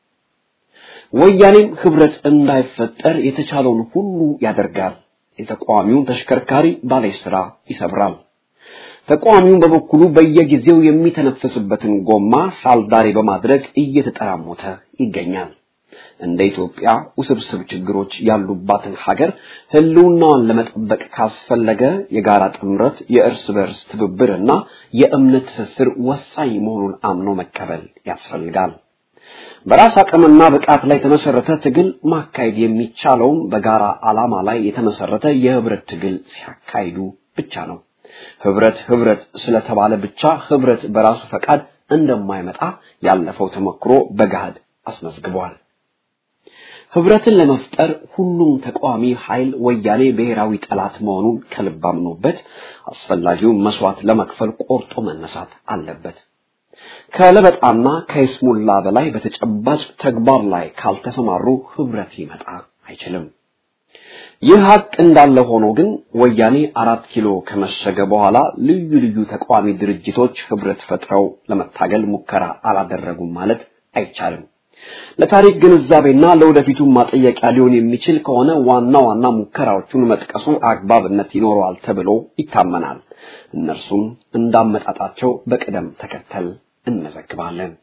ወያኔም ህብረት እንዳይፈጠር የተቻለውን ሁሉ ያደርጋል። የተቃዋሚውን ተሽከርካሪ ባለስራ ይሰብራል። ተቃዋሚውን በበኩሉ በየጊዜው የሚተነፍስበትን ጎማ ሳልዳሬ በማድረግ እየተጠራሞተ ይገኛል። እንደ ኢትዮጵያ ውስብስብ ችግሮች ያሉባትን ሀገር ህልውናዋን ለመጠበቅ ካስፈለገ የጋራ ጥምረት፣ የእርስ በርስ ትብብርና የእምነት ትስስር ወሳኝ መሆኑን አምኖ መቀበል ያስፈልጋል። በራስ አቅምና ብቃት ላይ የተመሰረተ ትግል ማካሄድ የሚቻለውም በጋራ ዓላማ ላይ የተመሰረተ የህብረት ትግል ሲያካሂዱ ብቻ ነው። ህብረት ህብረት ስለተባለ ብቻ ህብረት በራሱ ፈቃድ እንደማይመጣ ያለፈው ተሞክሮ በገሃድ አስመዝግቧል። ህብረትን ለመፍጠር ሁሉም ተቃዋሚ ኃይል ወያኔ ብሔራዊ ጠላት መሆኑን ከልብ አምኖበት አስፈላጊውን መስዋዕት ለመክፈል ቆርጦ መነሳት አለበት። ከለበጣና ከይስሙላ በላይ በተጨባጭ ተግባር ላይ ካልተሰማሩ ህብረት ሊመጣ አይችልም። ይህ ሀቅ እንዳለ ሆኖ ግን ወያኔ አራት ኪሎ ከመሸገ በኋላ ልዩ ልዩ ተቃዋሚ ድርጅቶች ህብረት ፈጥረው ለመታገል ሙከራ አላደረጉም ማለት አይቻልም። ለታሪክ ግንዛቤና ለወደፊቱ ማጠየቂያ ሊሆን የሚችል ከሆነ ዋና ዋና ሙከራዎቹን መጥቀሱ አግባብነት ይኖረዋል ተብሎ ይታመናል። እነርሱም እንዳመጣጣቸው በቅደም ተከተል እንመዘግባለን።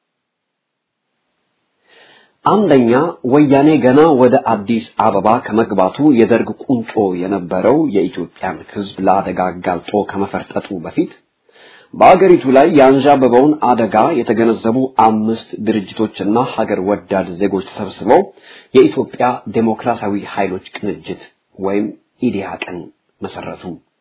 አንደኛ ወያኔ ገና ወደ አዲስ አበባ ከመግባቱ የደርግ ቁንጮ የነበረው የኢትዮጵያን ህዝብ ለአደጋ አጋልጦ ከመፈርጠጡ በፊት በአገሪቱ ላይ ያንዣበበውን አደጋ የተገነዘቡ አምስት ድርጅቶችና ሀገር ወዳድ ዜጎች ተሰብስበው የኢትዮጵያ ዴሞክራሲያዊ ኃይሎች ቅንጅት ወይም ኢዲሃቅን መሰረቱ።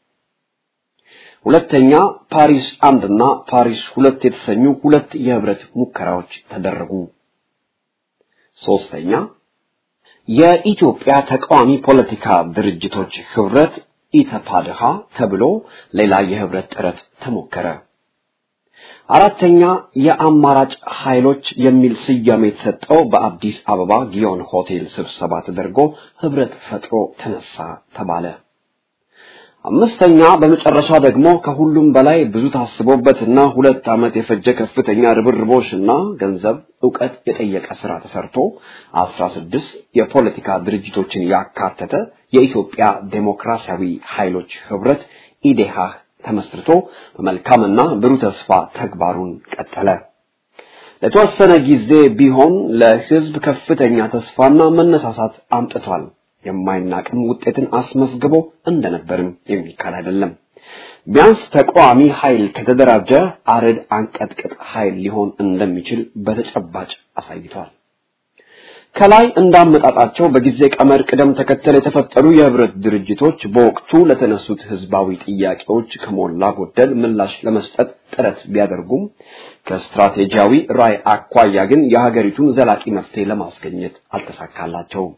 ሁለተኛ ፓሪስ አንድና ፓሪስ ሁለት የተሰኙ ሁለት የህብረት ሙከራዎች ተደረጉ። ሶስተኛ የኢትዮጵያ ተቃዋሚ ፖለቲካ ድርጅቶች ህብረት ኢተፓድሃ ተብሎ ሌላ የህብረት ጥረት ተሞከረ። አራተኛ የአማራጭ ኃይሎች የሚል ስያሜ የተሰጠው በአዲስ አበባ ጊዮን ሆቴል ስብሰባ ተደርጎ ህብረት ፈጥሮ ተነሳ ተባለ። አምስተኛ በመጨረሻ ደግሞ ከሁሉም በላይ ብዙ ታስቦበትና ሁለት ዓመት የፈጀ ከፍተኛ ርብርቦሽና ገንዘብ እውቀት የጠየቀ ስራ ተሰርቶ አስራ ስድስት የፖለቲካ ድርጅቶችን ያካተተ የኢትዮጵያ ዴሞክራሲያዊ ኃይሎች ህብረት ኢዴሃህ ተመስርቶ በመልካምና ብሩህ ተስፋ ተግባሩን ቀጠለ። ለተወሰነ ጊዜ ቢሆን ለህዝብ ከፍተኛ ተስፋና መነሳሳት አምጥቷል። የማይናቅም ውጤትን አስመዝግቦ እንደነበርም የሚካድ አይደለም። ቢያንስ ተቃዋሚ ኃይል ከተደራጀ አረድ አንቀጥቅጥ ኃይል ሊሆን እንደሚችል በተጨባጭ አሳይቷል። ከላይ እንዳመጣጣቸው በጊዜ ቀመር ቅደም ተከተል የተፈጠሩ የህብረት ድርጅቶች በወቅቱ ለተነሱት ህዝባዊ ጥያቄዎች ከሞላ ጎደል ምላሽ ለመስጠት ጥረት ቢያደርጉም ከስትራቴጂያዊ ራዕይ አኳያ ግን የሀገሪቱን ዘላቂ መፍትሄ ለማስገኘት አልተሳካላቸውም።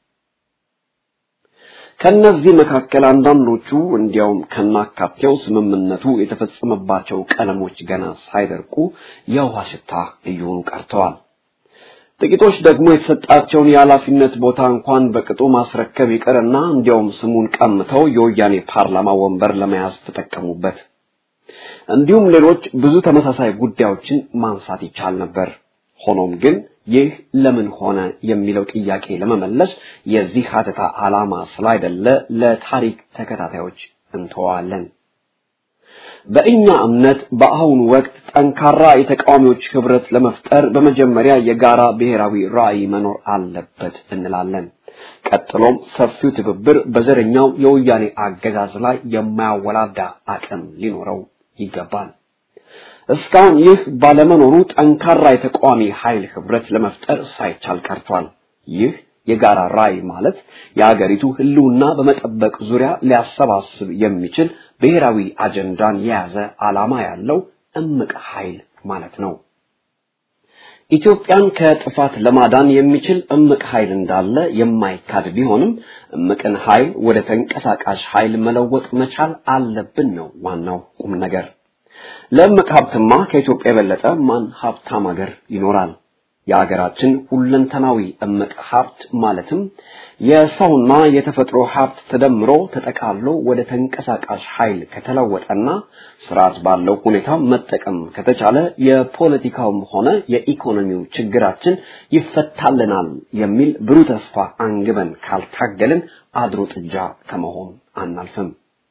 ከነዚህ መካከል አንዳንዶቹ እንዲያውም ከናካቴው ስምምነቱ የተፈጸመባቸው ቀለሞች ገና ሳይደርቁ የውሃ ሽታ እየሆኑ ቀርተዋል። ጥቂቶች ደግሞ የተሰጣቸውን የኃላፊነት ቦታ እንኳን በቅጡ ማስረከብ ይቅርና እንዲያውም ስሙን ቀምተው የወያኔ ፓርላማ ወንበር ለመያዝ ተጠቀሙበት። እንዲሁም ሌሎች ብዙ ተመሳሳይ ጉዳዮችን ማንሳት ይቻል ነበር። ሆኖም ግን ይህ ለምን ሆነ የሚለው ጥያቄ ለመመለስ የዚህ ሀተታ ዓላማ ስላይደለ ለታሪክ ተከታታዮች እንተዋለን። በእኛ እምነት በአሁኑ ወቅት ጠንካራ የተቃዋሚዎች ህብረት ለመፍጠር በመጀመሪያ የጋራ ብሔራዊ ራዕይ መኖር አለበት እንላለን። ቀጥሎም ሰፊው ትብብር በዘረኛው የወያኔ አገዛዝ ላይ የማያወላዳ አቅም ሊኖረው ይገባል። እስካሁን ይህ ባለመኖሩ ጠንካራ የተቃዋሚ ኃይል ህብረት ለመፍጠር ሳይቻል ቀርቷል። ይህ የጋራ ራዕይ ማለት የአገሪቱ ህልውና በመጠበቅ ዙሪያ ሊያሰባስብ የሚችል ብሔራዊ አጀንዳን የያዘ ዓላማ ያለው እምቅ ኃይል ማለት ነው። ኢትዮጵያን ከጥፋት ለማዳን የሚችል እምቅ ኃይል እንዳለ የማይካድ ቢሆንም እምቅን ኃይል ወደ ተንቀሳቃሽ ኃይል መለወጥ መቻል አለብን ነው ዋናው ቁም ነገር። ለእምቅ ሀብትማ ከኢትዮጵያ የበለጠ ማን ሀብታም ሀገር ይኖራል? የሀገራችን ሁለንተናዊ እምቅ ሀብት ማለትም የሰውና የተፈጥሮ ሀብት ተደምሮ ተጠቃሎ ወደ ተንቀሳቃሽ ኃይል ከተለወጠና ስርዓት ባለው ሁኔታ መጠቀም ከተቻለ የፖለቲካውም ሆነ የኢኮኖሚው ችግራችን ይፈታልናል የሚል ብሩህ ተስፋ አንግበን ካልታገልን አድሮ ጥጃ ከመሆን አናልፍም።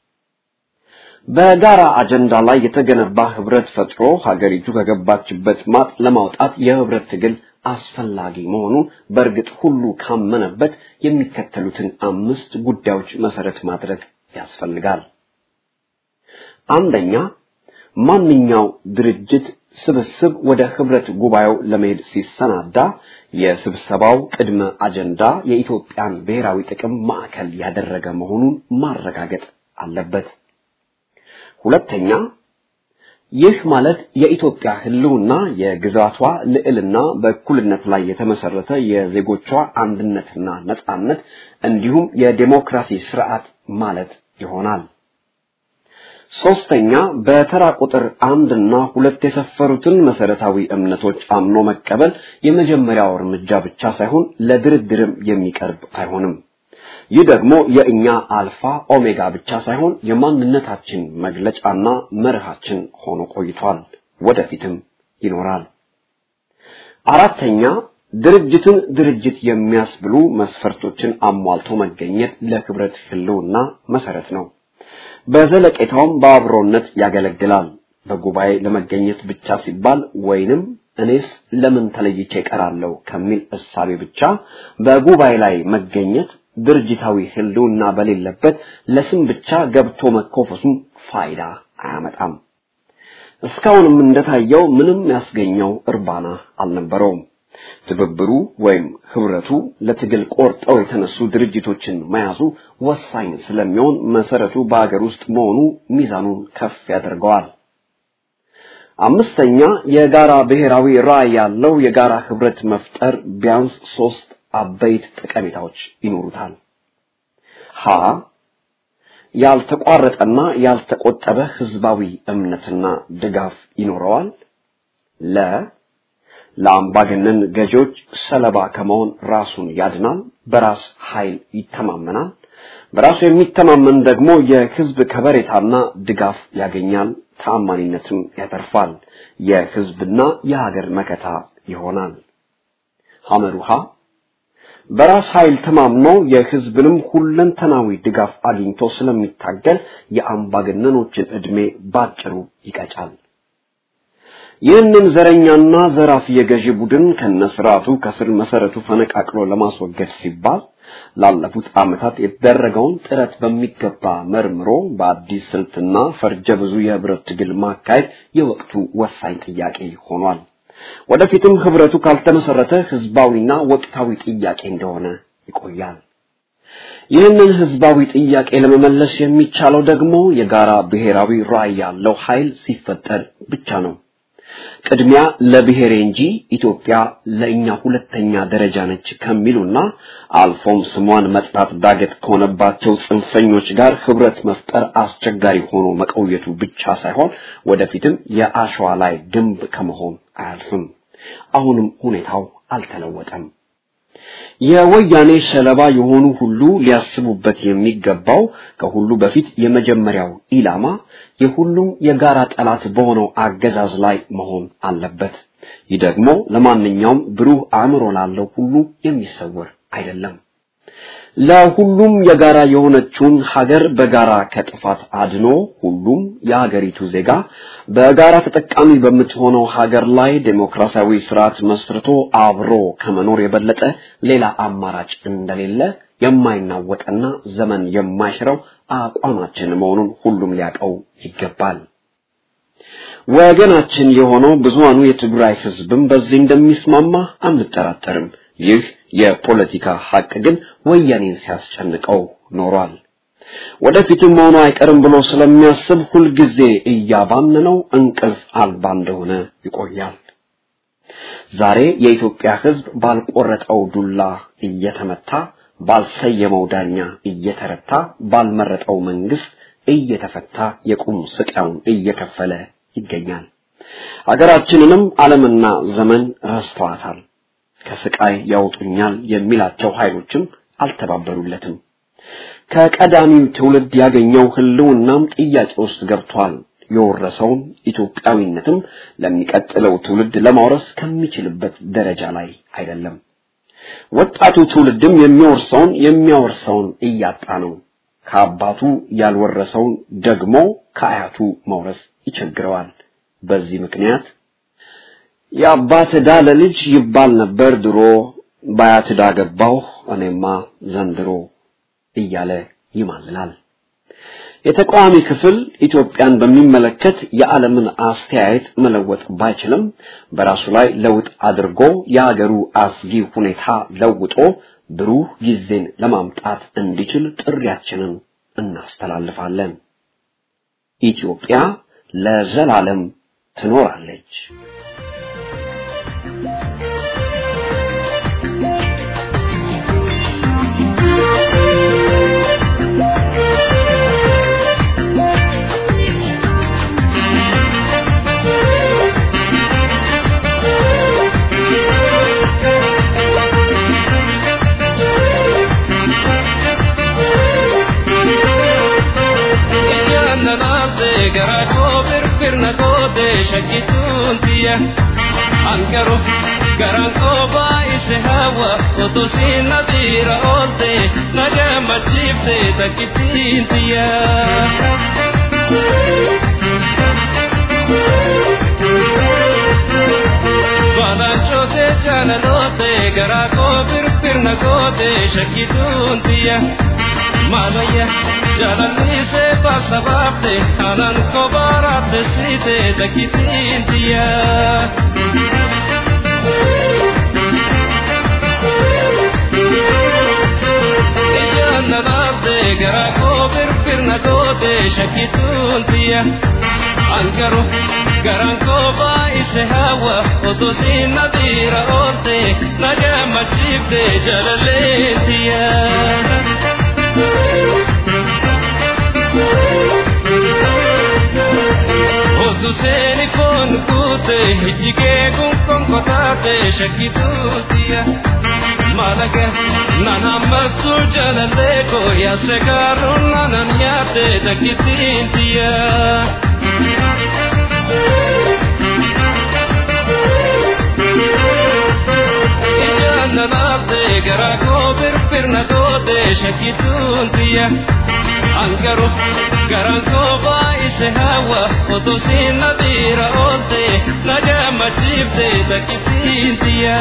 በጋራ አጀንዳ ላይ የተገነባ ህብረት ፈጥሮ ሀገሪቱ ከገባችበት ማጥ ለማውጣት የህብረት ትግል አስፈላጊ መሆኑን በእርግጥ ሁሉ ካመነበት የሚከተሉትን አምስት ጉዳዮች መሰረት ማድረግ ያስፈልጋል። አንደኛ፣ ማንኛው ድርጅት ስብስብ ወደ ህብረት ጉባኤው ለመሄድ ሲሰናዳ የስብሰባው ቅድመ አጀንዳ የኢትዮጵያን ብሔራዊ ጥቅም ማዕከል ያደረገ መሆኑን ማረጋገጥ አለበት። ሁለተኛ ይህ ማለት የኢትዮጵያ ህልውና የግዛቷ ልዕልና በእኩልነት ላይ የተመሰረተ የዜጎቿ አንድነትና ነጻነት እንዲሁም የዴሞክራሲ ስርዓት ማለት ይሆናል። ሶስተኛ በተራ ቁጥር አንድ እና ሁለት የሰፈሩትን መሰረታዊ እምነቶች አምኖ መቀበል የመጀመሪያው እርምጃ ብቻ ሳይሆን ለድርድርም የሚቀርብ አይሆንም። ይህ ደግሞ የእኛ አልፋ ኦሜጋ ብቻ ሳይሆን የማንነታችን መግለጫና መርሃችን ሆኖ ቆይቷል፣ ወደፊትም ይኖራል። አራተኛ ድርጅትን ድርጅት የሚያስብሉ መስፈርቶችን አሟልቶ መገኘት ለህብረት ህልውና መሰረት ነው። በዘለቄታውም በአብሮነት ያገለግላል። በጉባኤ ለመገኘት ብቻ ሲባል ወይንም እኔስ ለምን ተለይቼ እቀራለሁ ከሚል እሳቤ ብቻ በጉባኤ ላይ መገኘት ድርጅታዊ ህልውና በሌለበት ለስም ብቻ ገብቶ መኮፈሱም ፋይዳ አያመጣም። እስካሁንም እንደታየው ምንም ያስገኘው እርባና አልነበረውም። ትብብሩ ወይም ህብረቱ ለትግል ቆርጠው የተነሱ ድርጅቶችን መያዙ ወሳኝ ስለሚሆን መሰረቱ በአገር ውስጥ መሆኑ ሚዛኑን ከፍ ያደርገዋል። አምስተኛ የጋራ ብሔራዊ ራዕይ ያለው የጋራ ህብረት መፍጠር ቢያንስ ሶስት አበይት ጠቀሜታዎች ይኖሩታል። ሀ ያልተቋረጠና ያልተቆጠበ ህዝባዊ እምነትና ድጋፍ ይኖረዋል። ለ ለአምባገነን ገዢዎች ሰለባ ከመሆን ራሱን ያድናል፣ በራስ ኃይል ይተማመናል። በራሱ የሚተማመን ደግሞ የህዝብ ከበሬታና ድጋፍ ያገኛል፣ ተአማኒነትም ያተርፋል፣ የህዝብና የሀገር መከታ ይሆናል። ሐመሩሃ በራስ ኃይል ተማምኖ የህዝብንም ሁለንተናዊ ድጋፍ አግኝቶ ስለሚታገል የአምባገነኖችን ዕድሜ ባጭሩ ይቀጫል። ይህንን ዘረኛና ዘራፊ የገዢ ቡድን ከነስርዓቱ ከስር መሰረቱ ፈነቃቅሎ ለማስወገድ ሲባል ላለፉት ዓመታት የተደረገውን ጥረት በሚገባ መርምሮ በአዲስ ስልትና ፈርጀ ብዙ የህብረት ትግል ማካሄድ የወቅቱ ወሳኝ ጥያቄ ሆኗል። ወደፊትም ህብረቱ ካልተመሰረተ ህዝባዊና ወቅታዊ ጥያቄ እንደሆነ ይቆያል። ይህንን ህዝባዊ ጥያቄ ለመመለስ የሚቻለው ደግሞ የጋራ ብሔራዊ ራዕይ ያለው ኃይል ሲፈጠር ብቻ ነው። ቅድሚያ ለብሔሬ እንጂ ኢትዮጵያ ለእኛ ሁለተኛ ደረጃ ነች ከሚሉና አልፎም ስሟን መጥራት ዳገት ከሆነባቸው ጽንፈኞች ጋር ህብረት መፍጠር አስቸጋሪ ሆኖ መቆየቱ ብቻ ሳይሆን ወደፊትም የአሸዋ ላይ ግንብ ከመሆን አያልፍም። አሁንም ሁኔታው አልተለወጠም። የወያኔ ሰለባ የሆኑ ሁሉ ሊያስቡበት የሚገባው ከሁሉ በፊት የመጀመሪያው ኢላማ የሁሉም የጋራ ጠላት በሆነው አገዛዝ ላይ መሆን አለበት። ይህ ደግሞ ለማንኛውም ብሩህ አእምሮ ላለው ሁሉ የሚሰወር አይደለም። ለሁሉም የጋራ የሆነችውን ሀገር በጋራ ከጥፋት አድኖ ሁሉም የሀገሪቱ ዜጋ በጋራ ተጠቃሚ በምትሆነው ሀገር ላይ ዴሞክራሲያዊ ስርዓት መስርቶ አብሮ ከመኖር የበለጠ ሌላ አማራጭ እንደሌለ የማይናወጥና ዘመን የማይሽረው አቋማችን መሆኑን ሁሉም ሊያውቀው ይገባል። ወገናችን የሆነው ብዙሃኑ የትግራይ ህዝብም በዚህ እንደሚስማማ አንጠራጠርም። ይህ የፖለቲካ ሀቅ ግን ወያኔን ሲያስጨንቀው ኖሯል። ወደፊትም መሆኑ አይቀርም ብሎ ስለሚያስብ ሁልጊዜ እያባነነው እንቅልፍ አልባ እንደሆነ ይቆያል። ዛሬ የኢትዮጵያ ህዝብ ባልቆረጠው ዱላ እየተመታ፣ ባልሰየመው ዳኛ እየተረታ፣ ባልመረጠው መንግስት እየተፈታ የቁም ስቃዩን እየከፈለ ይገኛል። ሀገራችንንም ዓለምና ዘመን ረስተዋታል። ከስቃይ ያወጡኛል የሚላቸው ኃይሎችም አልተባበሩለትም። ከቀዳሚው ትውልድ ያገኘው ህልውናም ጥያቄ ውስጥ ገብቷል። የወረሰውን ኢትዮጵያዊነትም ለሚቀጥለው ትውልድ ለማውረስ ከሚችልበት ደረጃ ላይ አይደለም። ወጣቱ ትውልድም የሚወርሰውን የሚያወርሰውን እያጣ ነው። ከአባቱ ያልወረሰውን ደግሞ ከአያቱ መውረስ ይቸግረዋል። በዚህ ምክንያት የአባት ዕዳ ለልጅ ይባል ነበር ድሮ፣ በአያት ዕዳ ገባሁ እኔማ ዘንድሮ እያለ ይማልላል። የተቃዋሚ ክፍል ኢትዮጵያን በሚመለከት የዓለምን አስተያየት መለወጥ ባይችልም በራሱ ላይ ለውጥ አድርጎ የሀገሩ አስጊ ሁኔታ ለውጦ ብሩህ ጊዜን ለማምጣት እንዲችል ጥሪያችንን እናስተላልፋለን። ኢትዮጵያ ለዘላለም ትኖራለች። gara koo firfirna goote shakkituun tiyya ankaru garaan koo baay'ise hawa otu siin na biira oolte na gammachiifte takkittiin tiyya. Balanchoote jaalaloote garaa koo firfirna goote shakkituun tiyya. Maalaya jaalalliise baasa baafte aanaan koo baaraate siite takkittiin tiyya. Ijaan na dhaabde garaa koo firfirna goote shakkituun tiyya. Angaru garaan koo baay'ise. ise hawa oto sinna dira olte nagama chifte jalaleetiya Otu seeni kon kute hijike kun kon kotate shakitutia malaga nana matsu jalale ko ya se karun nana nyate takitintia Ijana nate gara ko bir bir na dote shakituntia Angaro garan ko ba ise hawa oto sin nadira olte nagama chipte takitintia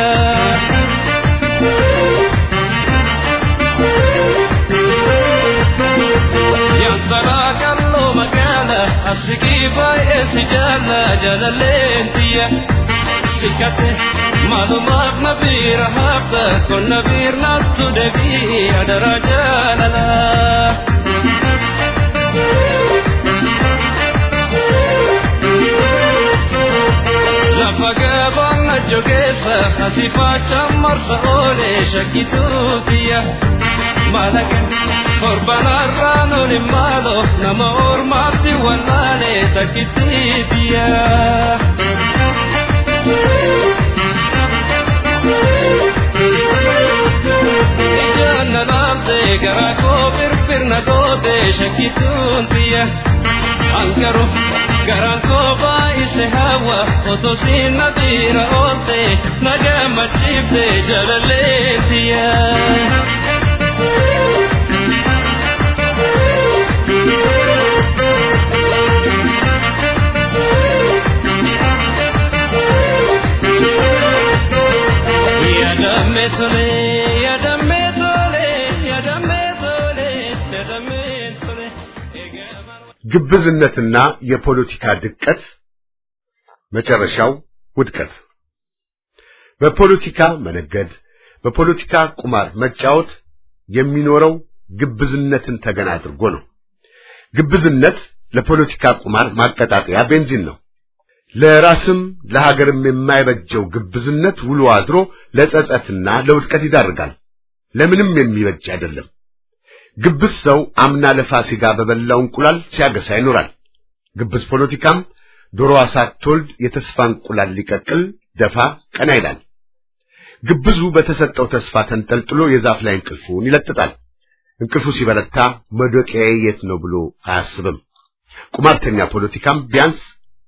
Yantara kallo magala asigi bai esi jala jala lentia Sikate malumat nabir hafta kon nabir natsu devi adara jalala Lafaga banga jogesa hasifa chammarsa ole shakitutia Malaga korbanarra non malo nama ormati wallale takititia Ijana lamte gara ko bir bir na dote shakituntia Ankaro garan ko ba ise hawa oto sin nadira olte nagama chifte jalaletia Yadamme tole, yadamme tole, yadamme tole, yadamme tole. ግብዝነትና የፖለቲካ ድቀት መጨረሻው ውድቀት። በፖለቲካ መነገድ፣ በፖለቲካ ቁማር መጫወት የሚኖረው ግብዝነትን ተገን አድርጎ ነው። ግብዝነት ለፖለቲካ ቁማር ማቀጣጠያ ቤንዚን ነው። ለራስም ለሀገርም የማይበጀው ግብዝነት ውሎ አድሮ ለጸጸትና ለውድቀት ይዳርጋል። ለምንም የሚበጅ አይደለም። ግብዝ ሰው አምና ለፋሲካ በበላው እንቁላል ሲያገሳ ይኖራል። ግብዝ ፖለቲካም ዶሮዋ ሳትወልድ የተስፋ እንቁላል ሊቀቅል ደፋ ቀና ይላል። ግብዙ በተሰጠው ተስፋ ተንጠልጥሎ የዛፍ ላይ እንቅልፉን ይለጥጣል። እንቅልፉ ሲበረታ መዶቂያዬ የት ነው ብሎ አያስብም። ቁማርተኛ ፖለቲካም ቢያንስ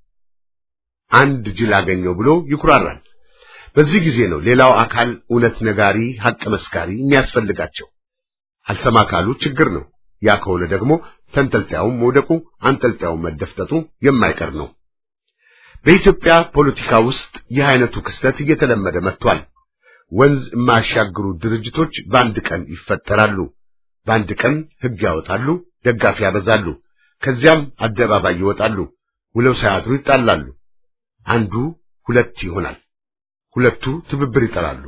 አንድ ጅል አገኘው ብሎ ይኩራራል። በዚህ ጊዜ ነው ሌላው አካል እውነት ነጋሪ፣ ሐቅ መስካሪ የሚያስፈልጋቸው። አልሰማ ካሉ ችግር ነው። ያ ከሆነ ደግሞ ተንጠልጣዩም መውደቁ አንጠልጣዩም መደፍጠጡ የማይቀር ነው። በኢትዮጵያ ፖለቲካ ውስጥ ይህ አይነቱ ክስተት እየተለመደ መጥቷል። ወንዝ የማያሻግሩ ድርጅቶች በአንድ ቀን ይፈጠራሉ። በአንድ ቀን ሕግ ያወጣሉ፣ ደጋፊ ያበዛሉ። ከዚያም አደባባይ ይወጣሉ። ውለው ሳያድሩ ይጣላሉ። አንዱ ሁለት ይሆናል። ሁለቱ ትብብር ይጠራሉ።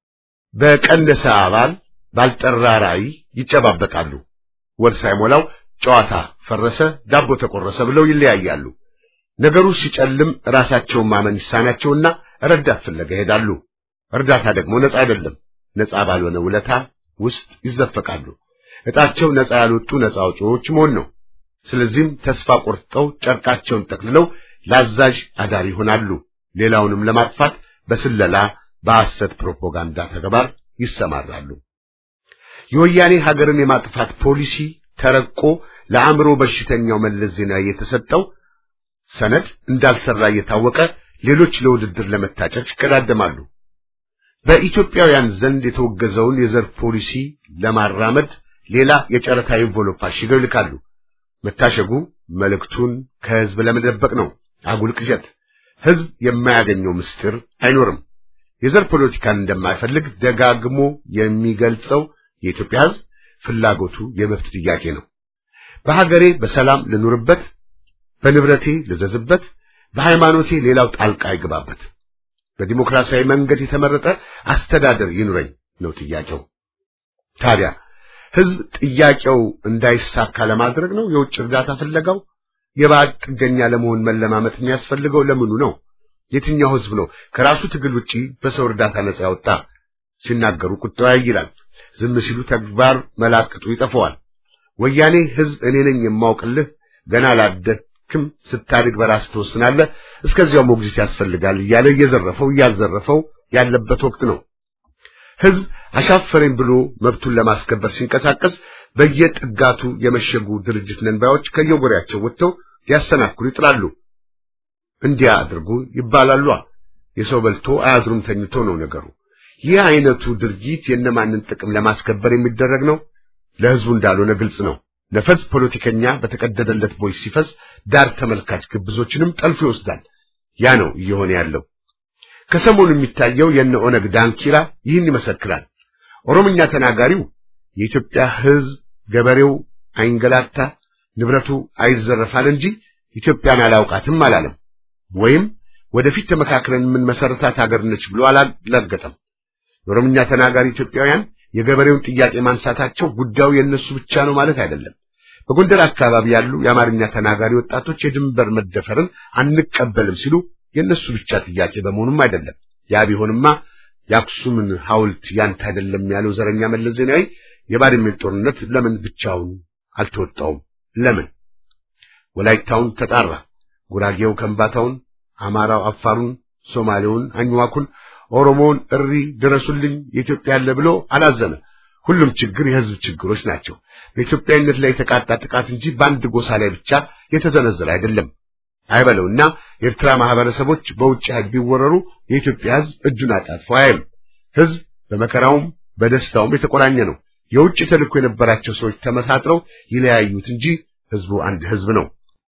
በቀነሰ አባል ባልጠራ ራዕይ ይጨባበጣሉ። ወር ሳይሞላው ጨዋታ ፈረሰ፣ ዳቦ ተቆረሰ ብለው ይለያያሉ። ነገሩ ሲጨልም ራሳቸውን ማመን ይሳናቸውና ረዳት ፍለጋ ይሄዳሉ። እርዳታ ደግሞ ነፃ አይደለም። ነፃ ባልሆነ ውለታ ውስጥ ይዘፈቃሉ። እጣቸው ነፃ ያልወጡ ነፃ አውጪዎች መሆን ነው። ስለዚህም ተስፋ ቆርጠው ጨርቃቸውን ጠቅልለው ለአዛዥ አዳሪ ይሆናሉ። ሌላውንም ለማጥፋት በስለላ በሐሰት ፕሮፓጋንዳ ተግባር ይሰማራሉ። የወያኔ ሀገርን የማጥፋት ፖሊሲ ተረቆ ለአእምሮ በሽተኛው መለስ ዜናዊ የተሰጠው ሰነድ እንዳልሰራ እየታወቀ ሌሎች ለውድድር ለመታጨት ይቀዳደማሉ። በኢትዮጵያውያን ዘንድ የተወገዘውን የዘር ፖሊሲ ለማራመድ ሌላ የጨረታ ኢንቨሎፕ አሽገው ይልካሉ። መታሸጉ መልእክቱን ከህዝብ ለመደበቅ ነው። አጉል ቅዠት። ህዝብ የማያገኘው ምስጢር አይኖርም። የዘር ፖለቲካን እንደማይፈልግ ደጋግሞ የሚገልጸው የኢትዮጵያ ህዝብ ፍላጎቱ የመብት ጥያቄ ነው። በሀገሬ በሰላም ልኑርበት፣ በንብረቴ ልዘዝበት፣ በሃይማኖቴ ሌላው ጣልቃ ይግባበት፣ በዲሞክራሲያዊ መንገድ የተመረጠ አስተዳደር ይኑረኝ ነው ጥያቄው። ታዲያ ህዝብ ጥያቄው እንዳይሳካ ለማድረግ ነው የውጭ እርዳታ ፍለጋው? የባዕድ ጥገኛ ለመሆን መለማመት የሚያስፈልገው ለምኑ ነው? የትኛው ህዝብ ነው ከራሱ ትግል ውጪ በሰው እርዳታ ነጻ ያወጣ? ሲናገሩ ቁጣው ያይላል። ዝም ሲሉ ተግባር መላቅጡ ይጠፋዋል። ወያኔ ህዝብ እኔ ነኝ የማውቅልህ ገና ላደክም ስታድግ በራስ ትወስናለህ፣ እስከዚያው ሞግዚት ያስፈልጋል እያለ እየዘረፈው እያዘረፈው ያለበት ወቅት ነው። ህዝብ አሻፈረኝ ብሎ መብቱን ለማስከበር ሲንቀሳቀስ በየጥጋቱ የመሸጉ ድርጅት ነንባዮች ከየጎሪያቸው ወጥተው ሊያሰናክሉ ይጥራሉ። እንዲያ አድርጉ ይባላሉ። የሰው በልቶ አያድሩም ተኝቶ ነው ነገሩ። ይህ አይነቱ ድርጊት የነማንን ጥቅም ለማስከበር የሚደረግ ነው? ለህዝቡ እንዳልሆነ ግልጽ ነው። ነፈስ ፖለቲከኛ በተቀደደለት ቦይ ሲፈስ ዳር ተመልካች ግብዞችንም ጠልፎ ይወስዳል። ያ ነው እየሆነ ያለው። ከሰሞኑ የሚታየው የነ ኦነግ ዳንኪራ ይህን ይመሰክራል። ኦሮምኛ ተናጋሪው የኢትዮጵያ ህዝብ ገበሬው አይንገላታ፣ ንብረቱ አይዘረፋል እንጂ ኢትዮጵያን አላውቃትም አላለም። ወይም ወደፊት ተመካክረን የምንመሰረታት ሀገር ነች ብሎ አላላገጠም። የኦሮምኛ ተናጋሪ ኢትዮጵያውያን የገበሬውን ጥያቄ ማንሳታቸው ጉዳዩ የነሱ ብቻ ነው ማለት አይደለም። በጎንደር አካባቢ ያሉ የአማርኛ ተናጋሪ ወጣቶች የድንበር መደፈርን አንቀበልም ሲሉ የነሱ ብቻ ጥያቄ በመሆኑም አይደለም። ያ ቢሆንማ የአክሱምን ሐውልት ያንተ አይደለም ያለው ዘረኛ መለስ ዜናዊ የባድሜን ጦርነት ለምን ብቻውን አልተወጣውም? ለምን ወላይታውን ተጣራ፣ ጉራጌው ከምባታውን፣ አማራው አፋሩን፣ ሶማሌውን አኝዋኩን፣ ኦሮሞውን እሪ ድረሱልኝ የኢትዮጵያ ያለ ብሎ አላዘነ። ሁሉም ችግር የህዝብ ችግሮች ናቸው። በኢትዮጵያዊነት ላይ የተቃጣ ጥቃት እንጂ በአንድ ጎሳ ላይ ብቻ የተዘነዘረ አይደለም። አይበለውና የኤርትራ ማህበረሰቦች በውጭ ኃይል ቢወረሩ የኢትዮጵያ ህዝብ እጁን አጣጥፎ አያይም። ህዝብ በመከራውም በደስታውም የተቆራኘ ነው። የውጭ ተልእኮ የነበራቸው ሰዎች ተመሳጥረው ይለያዩት እንጂ ህዝቡ አንድ ህዝብ ነው።